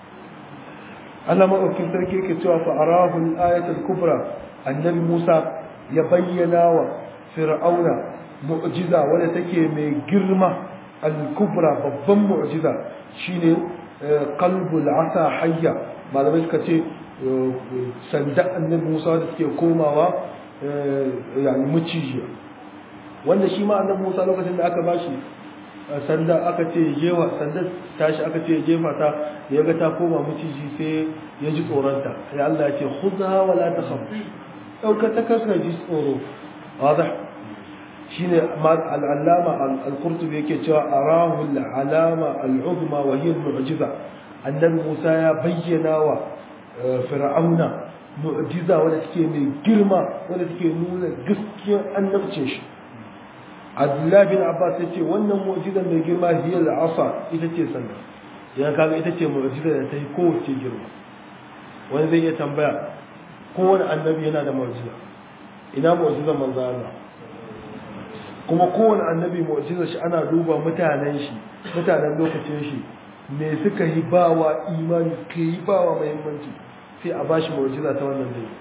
Allah maɗaukin sarki yake cewa fa arahu al-ayatul kubra annabi Musa ya bayyana wa fir'auna mu'jiza wadda take mai girma al-kubra babban mu'jiza shine qalbul asa hayya malamai suka ce sanda annabi Musa da suke komawa yani mucijiya wanda shi ma annabi Musa lokacin da aka bashi sanda aka ce jewa sanda tashi aka ce jefa ta ya ga ta koma maciji sai ya ji tsoronta ya Allah ya ce khudha wa la takhaf dauka ta kasa ji tsoro wadah shine al-allama al-qurtubi yake cewa arahu al-alama al-uzma wa hiya al-mu'jiza annabi Musa ya bayyana wa fir'auna mu'jiza wadda take mai girma wadda take nuna gaskiyar annabcin shi Abdullah bin Abbas ya ce wannan mu'jizar mai girma hiya al-asa ita ce sanda ya kaga ita ce mu'jizar da ta yi kowace girma wani zai iya tambaya kowane annabi yana da mu'jiza ina mu'jizar manzo Allah kuma kowane annabi mu'jizar shi ana duba mutanen shi mutanen lokacin shi me suka yi bawa imani suka yi bawa muhimmanci sai a bashi mu'jiza ta wannan dai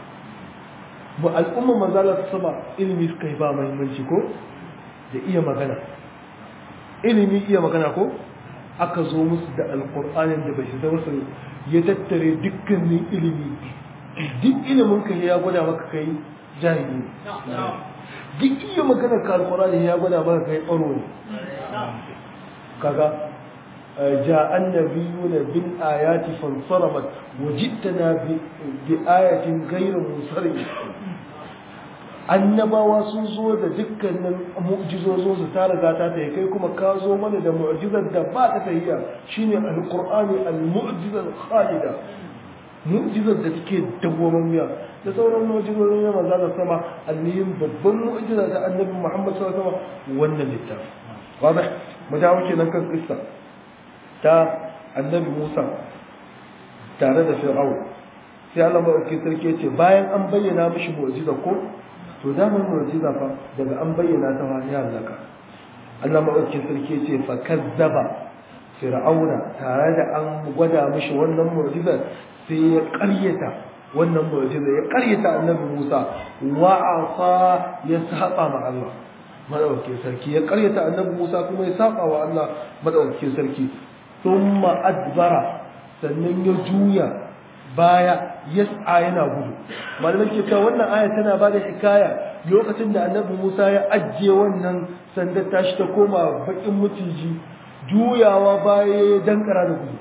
mu al'umma manzo Allah sama ilimi suka yi ba muhimmanci ko da iya magana ilimi iya magana ko aka zo musu da alkur'anin da bai shiga musu ya tattare dukkanin ilimi duk ilimin ka ya gwada maka kai jahili duk iya magana ka alkur'ani ya gwada maka kai tsaro ne kaga جاء النبيون بالآيات فانصرمت وجئتنا بآية غير منصرمة annabawa sun zo da dukkanin mu'jizozin su ta riga ta tayi kai kuma ka zo mana da mu'jizar da ba ta tahiya shine alqur'ani almu'jiza khalida mu'jizar da take dawwamammiya da sauran mu'jizozin na manzo da sama almihim babban mu'jiza ta annabi Muhammad sallallahu alaihi wasallam wannan littafi wadah mu dawo kenan kan kissa ta annabi Musa tare da Fir'aun sai Allah maɗauki sarki ce bayan an bayyana mishi mu'jiza ko to damar mu'jiza fa daga an bayyana ta wani halaka Allah maɗauki sarki ce fa kazzaba fir'auna tare da an gwada mishi wannan mu'jiza sai ya ƙaryata wannan mu'jiza ya ƙaryata annabi Musa wa asa ya saba ma Allah maɗauki sarki ya ƙaryata annabi Musa kuma ya saba wa Allah maɗauki sarki thumma adbara sannan ya juya baya yas'a yana gudu malamai ke cewa wannan aya tana ba da hikaya lokacin da annabi Musa ya ajiye wannan sandar tashi ta koma bakin mutiji juyawa baya ya dankara da gudu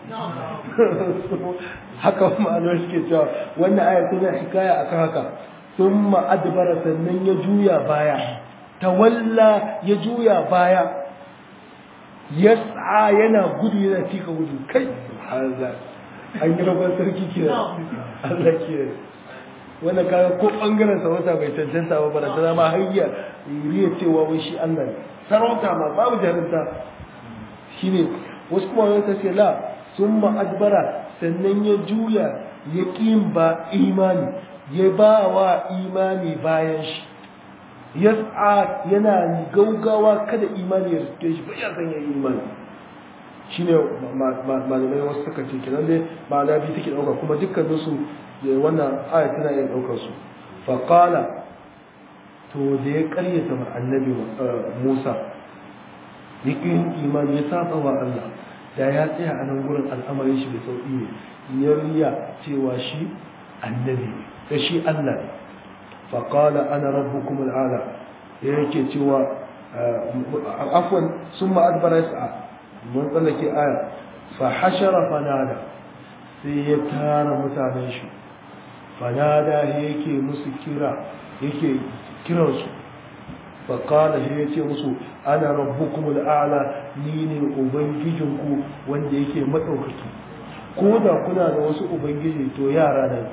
haka malamai suke cewa wannan aya tana hikaya akan haka thumma adbara sannan ya juya baya tawalla ya juya baya yas'a yana gudu yana tika gudu kai subhanallah an yi rabon sarki ke Allah ke wanda kaga ko bangaren sarauta bai cancanta ba bara ta zama hayya riya cewa wai shi Allah ne sarauta ma babu jarinta shine wasu kuma wani ce la summa adbara sannan ya juya ya ƙin ba imani ya ba wa imani bayan shi yas'a yana gaugawa kada imani ya riske shi ba ya san ya imani shine malamai wasu suka ce kenan dai ma'ana biyu take dauka kuma dukkanin su wannan aya tana iya daukar su fa qala to da ya karyata ma annabi Musa yake imani ya saba wa Allah da ya tsaya a nan gurin al'amarin shi da sauki ne ya riya cewa shi annabi da shi Allah ne fa qala ana rabbukum al'ala yake cewa afwan summa adbara yas'a mun tsallake aya fa hashara fanada sai ya tara mutanen shi fanada yake musu kira yake kiransu fa qala shi yace musu ana rabbukum al'ala ni ne ubangijinku wanda yake madaukaki ko da kuna da wasu ubangiji to yara da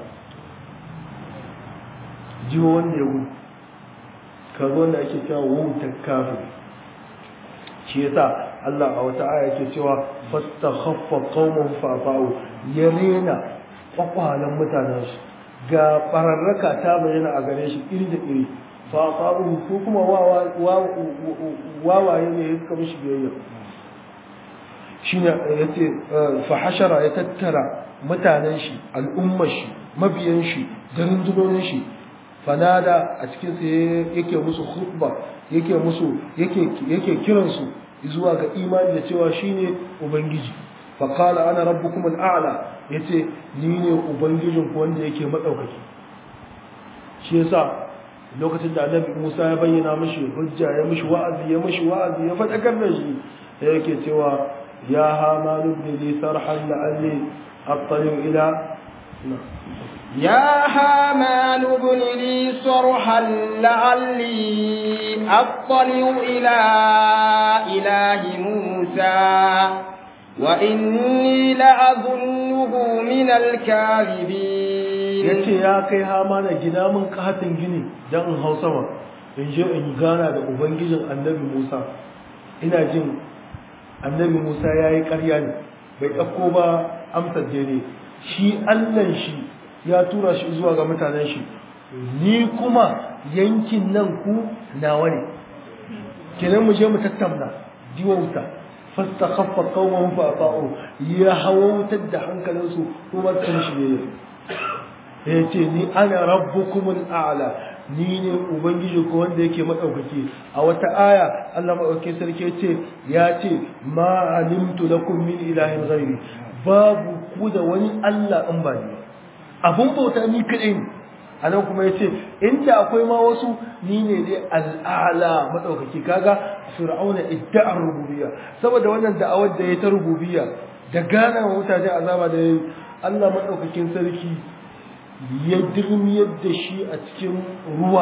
jiwo wanda ya gudu kaga wanda ake cewa wautar kafin shi yasa Allah a wata aya ke cewa fastakhaffa qauman fa'u ya rena kwakwalan mutanen shi ga bararraka ta bayyana a gare shi iri da iri fa'u ko kuma wawaye ne ya suka mishi biyayya shine yace fa hashara ya tattara mutanen shi al'ummar shi mabiyan shi da rundunonin shi fanada a cikin sa yake musu khutba yake musu yake yake kiransu zuwa ga imani da cewa shine ubangiji fa qala ana rabbukum al'ala yace ni ne ubangijin ku wanda yake madaukaki shi yasa lokacin da annabi Musa ya bayyana mishi hujja ya mishi wa'azi ya mishi wa'azi ya fadakar da shi sai yake cewa ya haman ibn li sarhan la'alli attali ila يا هامان ابن لي صرحا لعلي أطلع إلى إله موسى وإني لأظنه من الكاذبين yace ya kai hama na gina min katin gini don in hau sama in je in gana da ubangijin annabi musa ina jin annabi musa ya yi ƙarya ne bai ɗauko ba amsar daidai shi allan shi ya tura shi zuwa ga mutanen shi ni kuma yankin nan ku nawa ne kenan mu je mu tattauna diwauta fastakhaffa qawman fa ata'u ya hawautar da hankalinsu kuma sun shi ne ya ce ni ana rabbukumul a'la ni ne ubangiji ko wanda yake madaukaki a wata aya Allah madaukakin sarki ce ya ce ma alimtu lakum min ilahin ghairi babu ku da wani Allah in ba ni abun bauta ni kadai ne anan kuma yace inda akwai ma wasu ni ne dai al'ala madaukaki kaga fir'auna idda'ar rububiyya saboda wannan da'awar da ya ta rububiyya da gana wa mutane azaba da yayi Allah madaukakin sarki ya dirmiyar da shi a cikin ruwa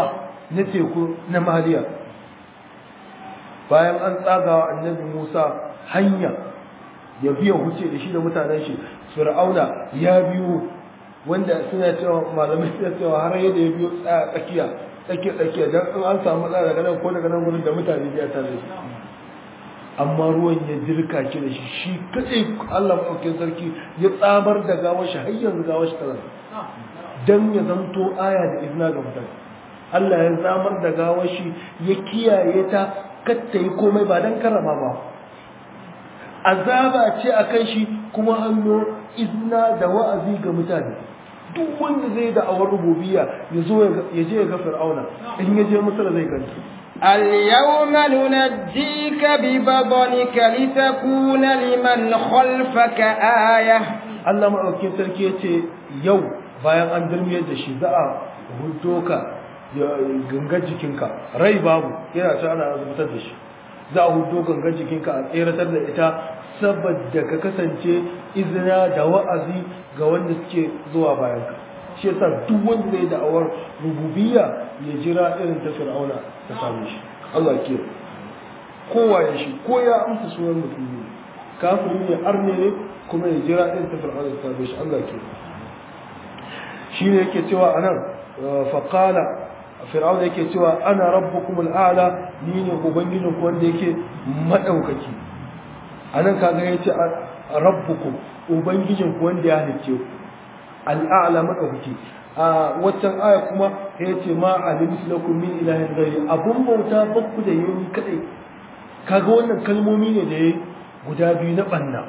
na teku na maliya bayan an tsagawa annabi musa hanya ya biya huce da shi da mutanen shi fir'auna ya biyo wanda suna cewa malamai suna cewa har yadda ya biyo tsaya tsakiya tsakiya tsakiya dan in an samu matsala daga nan ko daga nan gurin da mutane biya tare shi amma ruwan ya jirka ki da shi shi kadai Allah maɗaukin sarki ya tsamar da gawar shi har yanzu gawar shi tana dan ya zanto aya da izina ga mutane Allah ya tsamar da gawar shi ya kiyaye ta katta yi komai ba dan karama ba azaba ce akan shi kuma hannu izina da wa'azi ga mutane duk wanda zai da awar rububiyya ya zo ya je ya ga fir'auna in ya je misra zai gani اليوم ننجيك ببطنك لتكون لمن خلفك آية Allah maɗaukin sarki ya ce yau bayan an dirmiyar da shi za a hudo ka gangar jikinka rai babu yana ta ana zubutar da shi za a hudo gangar jikinka a tseratar da ita saboda ka kasance izina da wa'azi ga wanda suke zuwa bayan ka shi yasa duk wanda zai da'awar rububiyya ya jira irin ta fir'auna ta same shi Allah ke kowa ya shi ko ya amsa sunan mutum ne kafiri ne arne ne kuma ya jira irin ta fir'auna ta same shi Allah ke shi ne yake cewa anan faqala fir'auna yake cewa ana rabbukum al'ala ni ne ubangijin ku wanda yake madaukaki anan kaga yace rabbukum ubangijin ku wanda ya halicce ku al'a'la madaukaki a waccan aya kuma ya ce ma alimtu lakum min ilahin ghairi abun bauta bakku da yayi kadai kaga wannan kalmomi ne da yayi guda biyu na banna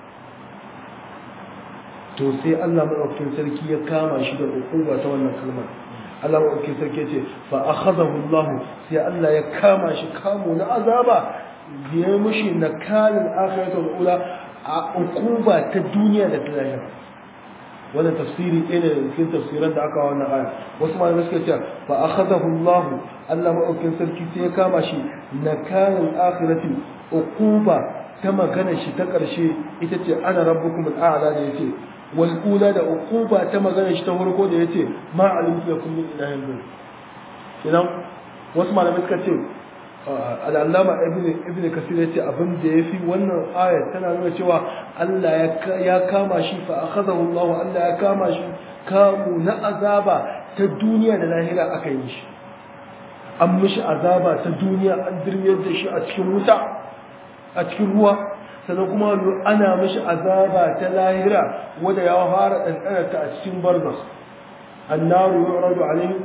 to sai Allah madaukakin sarki ya kama shi da hukuma ta wannan kalmar Allah madaukakin sarki ya ce fa akhadahu Allah sai Allah ya kama shi kamo na azaba ya mushi nakalin akhiratul ula a hukuma ta duniya da ta lahira wannan tafsiri ɗaya ne daga cikin tafsiran da aka wannan aya wasu malamai suka ce fa akhadahu Allah Allah maɗaukin sarki sai ya kama shi nakarin akhirati uquba ta magana shi ta ƙarshe ita ce ana rabbukum al'ala da yace wal ula da uquba ta magana shi ta farko da yace ma alimtu lakum min ilahin ghayr idan wasu malamai suka ce al'allama ibn kasir ya ce abin da ya fi wannan ayat tana nuna cewa Allah ya kama shi fa akhadahu Allah Allah ya kama shi kamu na azaba ta duniya da lahira aka yi shi an mishi azaba ta duniya an dirmiyar da shi a cikin wuta a cikin ruwa sannan kuma ana mishi azaba ta lahira wanda ya fara ɗanɗana ta a cikin barzas annaru yu'radu alayhi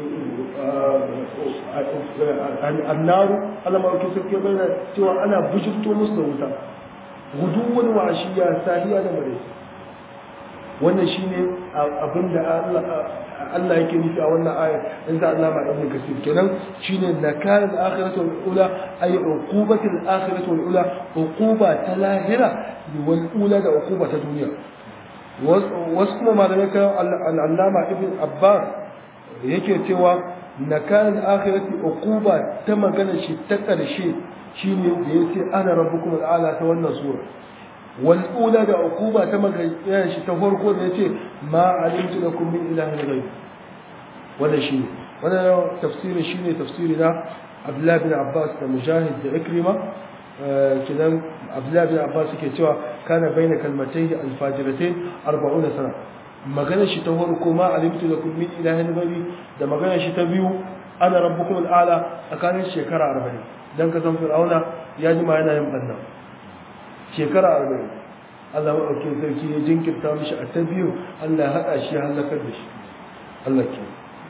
annaru Allah ma yake sauke bayyana cewa ana bujurto musu da wuta guduwan washiya sahiya da mare wannan shine abinda Allah Allah yake nufi a wannan aya in za Allah ma ibn kasir kenan shine nakal al-akhiratu wal-ula ay uqubatu al-akhiratu wal-ula uquba ta lahira wal ula da uquba ta duniya wasu kuma malamai kan al-allama ibn abbas yake cewa nakalan akhirati uquba ta magana shi ta karshe shine da yace ana rabbukum al'ala ta wannan sura wal ula da uquba ta magana shi ta farko da yace ma alimtu lakum min ilahin ghayr wannan shine wannan tafsirin shine tafsiri na Abdullah bin Abbas da Mujahid da Ikrima kidan Abdullah bin Abbas yake cewa kana baina kalmatayhi al-fajiratain 40 sana magana shi ta farko ma alimtu lakum min ilahin ghairi da magana shi ta biyu ana rabbukum al'ala tsakanin shekara 40 dan ka san fir'auna ya ji ma yana yin banna shekara 40 Allah ya dauke sarki ya jinkirta mishi a ta biyu Allah ya hada shi ya halakar da shi Allah ke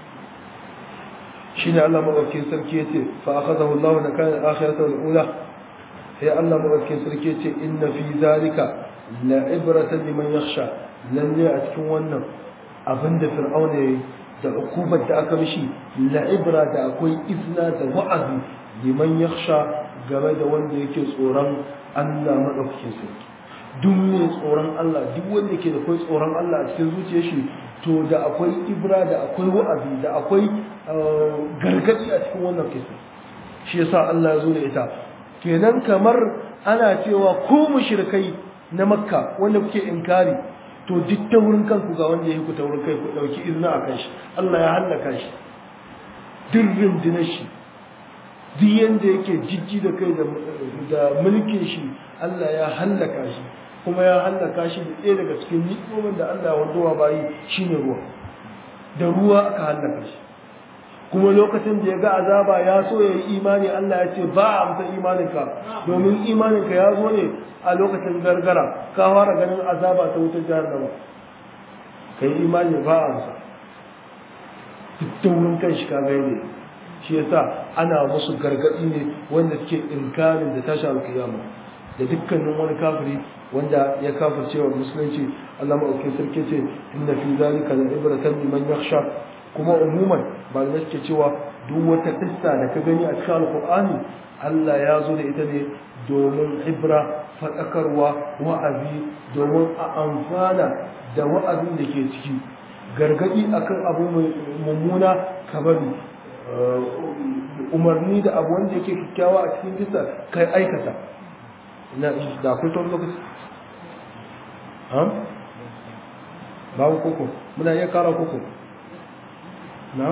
shine Allah madaukakin sarki yace fa akhadahu Allah na kana akhiratu al-ula sai Allah madaukakin sarki yace inna fi zalika la ibratan liman yakhsha lalle a cikin wannan abin da fir'auna ya yi da hukumar da aka mishi la'ibra da akwai izna da wa'azi liman yakhsha game da wanda yake tsoron Allah madaukakin sarki duk mai tsoron Allah duk wanda yake da akwai tsoron Allah a cikin zuciyar shi to da akwai ibra da akwai wa'azi da akwai gargadi a cikin wannan kisa shi yasa Allah ya zo da ita kenan kamar ana cewa ku mushrikai na makka wanda kuke inkari to duk ta wurin kanku ga wanda ya ku ta wurin kai ku dauki izina a kan shi Allah ya hallaka shi duk rundunar shi duk yanda yake jijji da kai da mulkin shi Allah ya hallaka shi kuma ya hallaka shi da ɗaya daga cikin ni'imomin da Allah wanzuwa bayi shine ruwa da ruwa aka hallaka shi kuma lokacin da ya ga azaba ya so ya yi imani Allah ya ce ba a amsa imaninka domin imaninka ya zo ne a lokacin gargara ka fara ganin azaba ta wutar jahannama ka yi imani ba a amsa duk taurin kan shi ka gaide shi yasa ana musu gargaɗi ne wanda suke inkarin da tashi alkiyama da dukkanin wani kafiri wanda ya kafirce wa musulunci Allah maɗauki sarki ce inna fi zalika la ibratan liman yakhsha kuma umuman ba da suke cewa duk wata kissa da ka gani a cikin alqur'ani Allah ya zo da ita ne domin ibra faɗakarwa wa'azi domin a amfana da wa'azin da ke ciki gargadi akan abu mummuna kabari umarni da abu wanda yake kyakkyawa a cikin kissa kai aikata na da akwai tawon lokaci babu koko muna iya kara koko na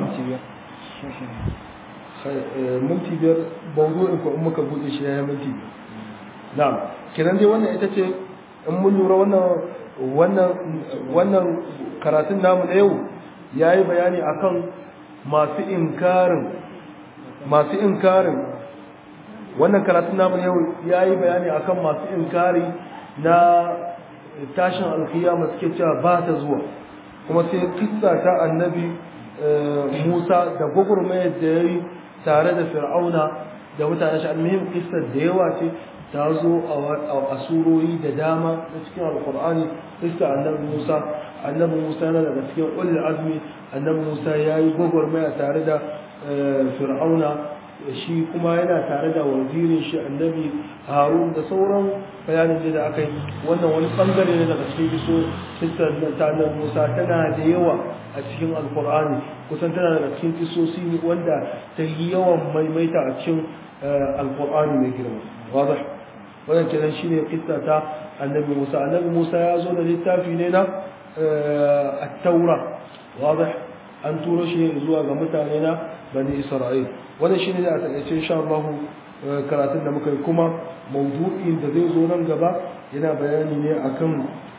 minti biyar bauzo in ko in muka bude shi ya minti biyar na kiran dai wannan ita ce in mun lura wannan wannan wannan karatun namu na yau ya yi bayani akan masu inkarin masu inkarin wannan karatun namu yau ya yi bayani akan masu inkari na tashin alkiyama suke cewa ba ta zuwa kuma sai kissa ta annabi musa da gwagwarmayar da ya yi tare da fir'auna da mutane shi almuhim kissar da yawa ce ta zo a surori da dama na cikin alkur'ani kissa annabi musa annabi musa yana daga cikin ulul azmi annabi musa ya yi gwagwarmaya tare da fir'auna shi kuma yana tare da wazirin shi annabi harun da sauran bayanin da aka yi wannan wani bangare ne daga cikin biso fitar ta annabi musa tana da yawa a cikin alkur'ani kusan tana daga cikin kisosi wanda ta yi yawan maimaita a cikin alkur'ani mai girma wadah wannan kenan shine kissa ta annabi musa annabi musa ya zo da littafi ne na at-taura wadah an turo shi zuwa ga mutane na bani isra'il wannan shine da a takaice insha Allah karatun da muka yi kuma mawdu'in da zai zo nan gaba yana bayani ne akan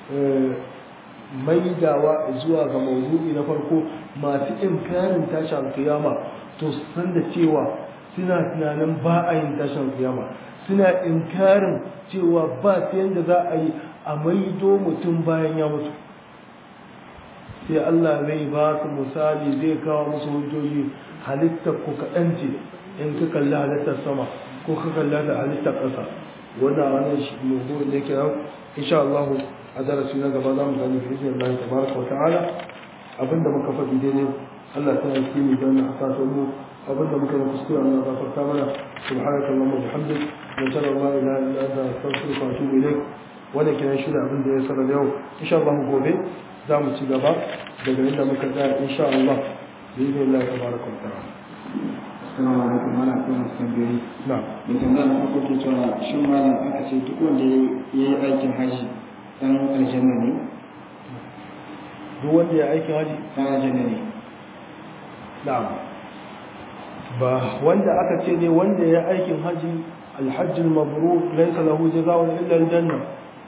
maidawa zuwa ga mawdu'i na farko masu inkarin tashin kiyama to san da cewa suna tunanin ba a yin tashin kiyama suna inkarin cewa ba ta yadda za a yi a maido mutum bayan ya mutu sai Allah zai ba su misali zai kawo musu hujjoji halittar ku kaɗan ce in ka kalli halittar sama ko ka kalli da halittar ƙasa wannan wani shi mugu ne ke nan insha Allah a darasi na gaba za mu gani fi izinin Allah tabaraka wa ta'ala abinda muka faɗi daidai Allah ta yi kimi don a sasa mu abinda muka yi kuskure Allah ta farka mana subhanaka Allahumma wa bihamdik wa sallallahu la ilaha illa anta astaghfiruka wa atubu ilaik wannan kenan shi da abin da ya sanar yau insha Allah gobe za mu ci gaba daga inda muka tsaya insha Allah بإذن الله تبارك وتعالى Assalamu alaikum mana kuma tambayoyi. نعم Mai tambaya na farko ke cewa shin malam aka ce duk wanda ya yi aikin haji dan aljanna ne? duk wanda ya aikin haji Dan aljanna ne. na'am ba wanda aka ce ne wanda ya aikin haji alhajj al-mabrur laysa lahu jazaa'un illa al-janna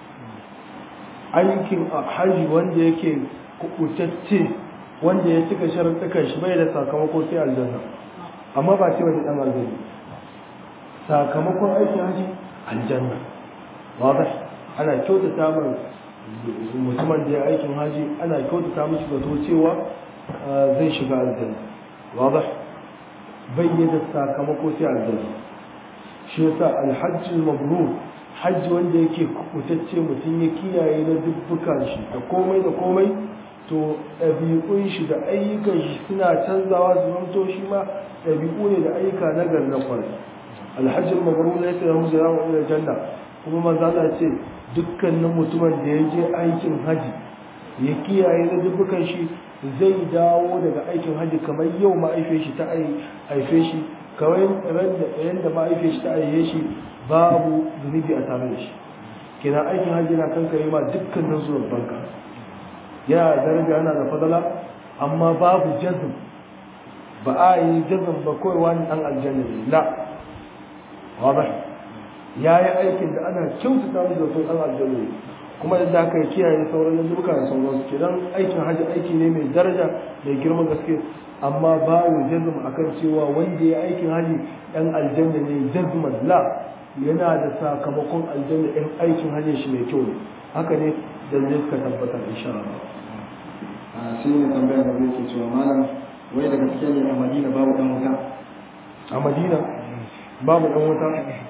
aikin haji wanda yake kubutacce wanda ya cika sharuɗukan shi bai da sakamako sai aljanna amma ba ce wani dan aljanna sakamakon aikin haji aljanna wadah ana kyautata mai mutumin da ya aikin haji ana kyautata mishi zato cewa zai shiga aljanna wadah bayyana sakamako sai aljanna shi yasa alhajji mabrur hajji wanda yake kubutacce mutum ya kiyaye na dubbukan shi da komai da komai to ɗabi'un shi da ayyukan shi suna canzawa su zamto shi ma ɗabi'u ne da ayyuka na gari na kwarai alhajji mabrur ya ce lahu jara'a ila janna kuma manzo Allah ce dukkanin mutumin da ya je aikin haji ya kiyaye na dubbukan shi zai dawo daga aikin haji kamar yau ma'aife shi ta aife shi kawai ran da yanda ma'aife shi ta aihe shi babu zunubi a tare da shi kina aikin haji na kanka yi ma dukkanin zuwan banka ya daraja yana da fadala amma babu jazm ba a yi jazm ba kawai wani dan aljanna ne la wadah ya yi aikin da ana kyautata mu da sun dan aljanna ne kuma da aka kiyaye sauran yanzuka da sauransu kenan aikin hajji aiki ne mai daraja mai girman gaske amma babu jazm akan cewa wanda ya aikin hajji dan aljanna ne jazman la yana da sakamakon aljanna in aikin hajji shi mai kyau ne haka ne da zai suka tabbata insha Allah a sai ne tambayar da zai ke cewa malam wai da gaske ne a madina babu dan wuta a madina babu dan wuta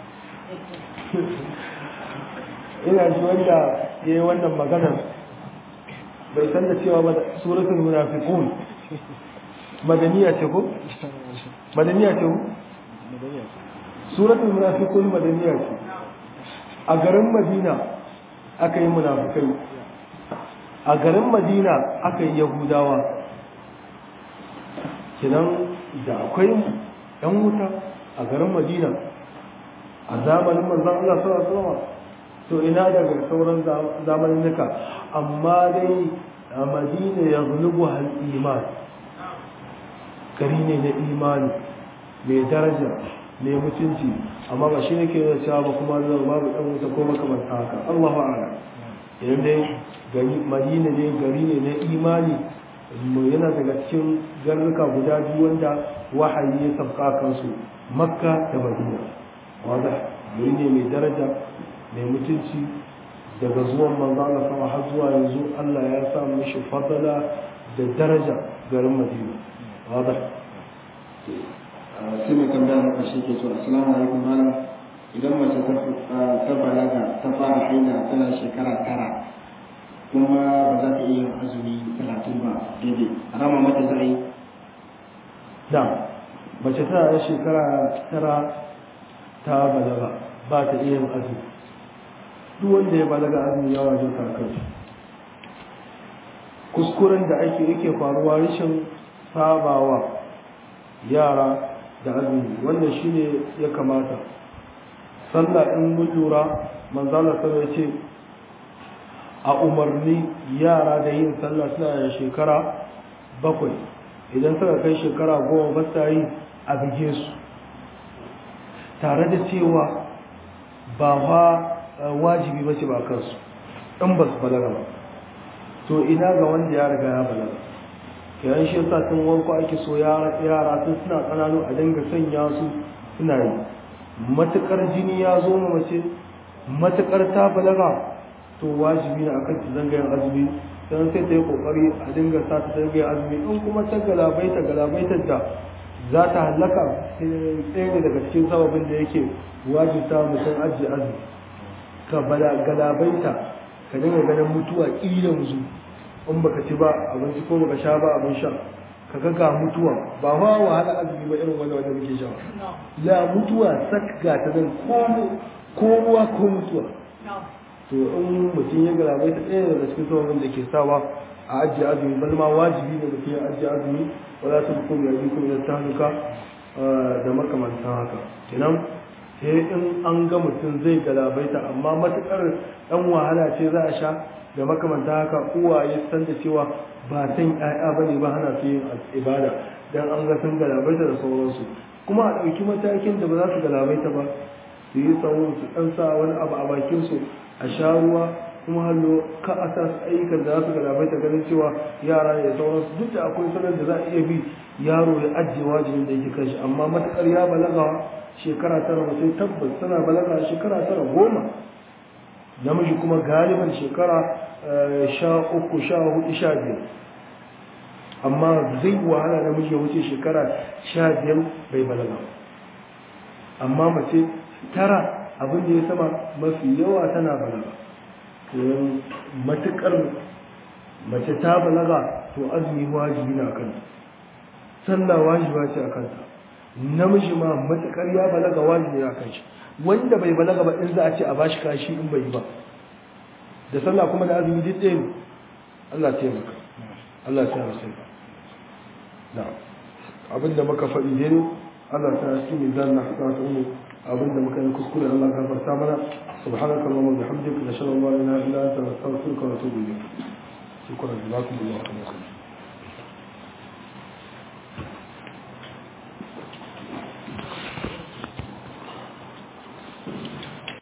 ina ji wanda ya yi wannan maganar bai san da cewa ba suratul munafiqun madaniya ce ko madaniya ce ko suratul munafiqun madaniya ce a garin madina aka yi munafikai a garin madina aka yi yahudawa kinan da akwai yan wuta a garin madina a zamanin manzon Allah sallallahu alaihi wasallam to ina daga sauran zamanin nuka amma dai a madina ya zulubu hal iman gari ne na imani mai daraja mai mutunci amma ba shi ne ke da cewa ba kuma zai babu ɗan wuta ko makamanta haka Allah ba'ala idan dai gari madina ne gari ne na imani mu yana daga cikin garuruka guda biyu wanda wahayi ya sabka kansu makka da madina wanda gari ne mai daraja mai mutunci daga zuwan manzo Allah sama har zuwa yanzu Allah ya sa mishi fadala da daraja garin madina wanda sai mai tambaya na ƙarshe ke cewa assalamu alaikum malam idan mace ta balaga ta fara haila tana shekara tara kuma ba za ta iya yin azumi talatin ba daidai rama mata za a yi da mace tana da shekara tara ta balaga ba ta iya yin azumi duk wanda ya balaga azumi ya wajen kakar kuskuren da ake yake faruwa rashin sabawa yara da azumi wannan shine ya kamata sallah in mun lura manzala sallah ya ce a umarni yara da yin sallah suna da shekara bakwai idan suka kai shekara goma ba sa yi a bige su tare da cewa ba wa wajibi ba ce ba kansu in ba su balaga ba to ina ga wanda ya riga ya balaga yayin shi yasa tun wanko ake so yara tun suna ƙananu a dinga sanya su suna yi matuƙar jini ya zo ma mace matuƙar ta balaga to wajibi ne akan ta zanga yin azumi don sai ta yi kokari a dinga sa ta zanga yin azumi in kuma ta galabaita galabaitar da za ta hallaka ɗaya ne daga cikin sababin da yake wajibta mutum ajiye azumi ka galabaita ka dinga ganin mutuwa ƙilan zu in baka ci ba abinci ko baka sha ba abin sha ka ga ga mutuwa ba ma wahala azumi ba irin wanda wanda muke sha la mutuwa sak ga ta nan ko ruwa ko mutuwa to in mutum ya galabai ta ɗaya daga cikin sababin da ke sawa a ajiye azumi bal ma wajibi ne mutum ya ajiye azumi wala ta hukum ya bikum ila tahluka da makamantan haka kenan sai in an ga mutum zai galabaita amma matukar dan wahala ce za a sha da makamanta haka uwaye san da cewa ba san ƴaƴa bane ba hana su yin ibada dan an ga sun galabaita da sauransu kuma a ɗauki matakin da ba za su galabaita ba su yi tsawon su ɗan sa wani abu a bakin su a sha ruwa kuma hallo ka a sa su ayyukan da za su galabaita ganin cewa yara ne da sauransu duk da akwai sanar da za a iya bi yaro ya ajiye wajibin da yake kanshi amma matukar ya balaga shekara tara mutum tabbas tana balaga shekara tara goma namiji kuma galiban shekara sha uku sha hudu sha biyar amma zai wahala namiji ya wuce shekara sha biyar bai balaga amma mace tara abin da ya sama mafi yawa tana balaga matukar mace ta balaga to azumi wajibi na kanta sallah wajiba ce a kanta namiji ma matukar ya balaga wajibi na kan shi wanda bai balaga ba in za a ce a bashi kashi in bai yi ba da sallah kuma da azumi duk ɗaya Allah ta maka Allah ta masa na abinda muka faɗi dai Allah ta yi mai zan na hasa ta umu abinda muka yi kuskure Allah ka farta mana subhanaka allahumma wa bihamdika nashhadu an la ilaha illa anta nastaghfiruka wa natubu ilayk shukran jazakumullahu khairan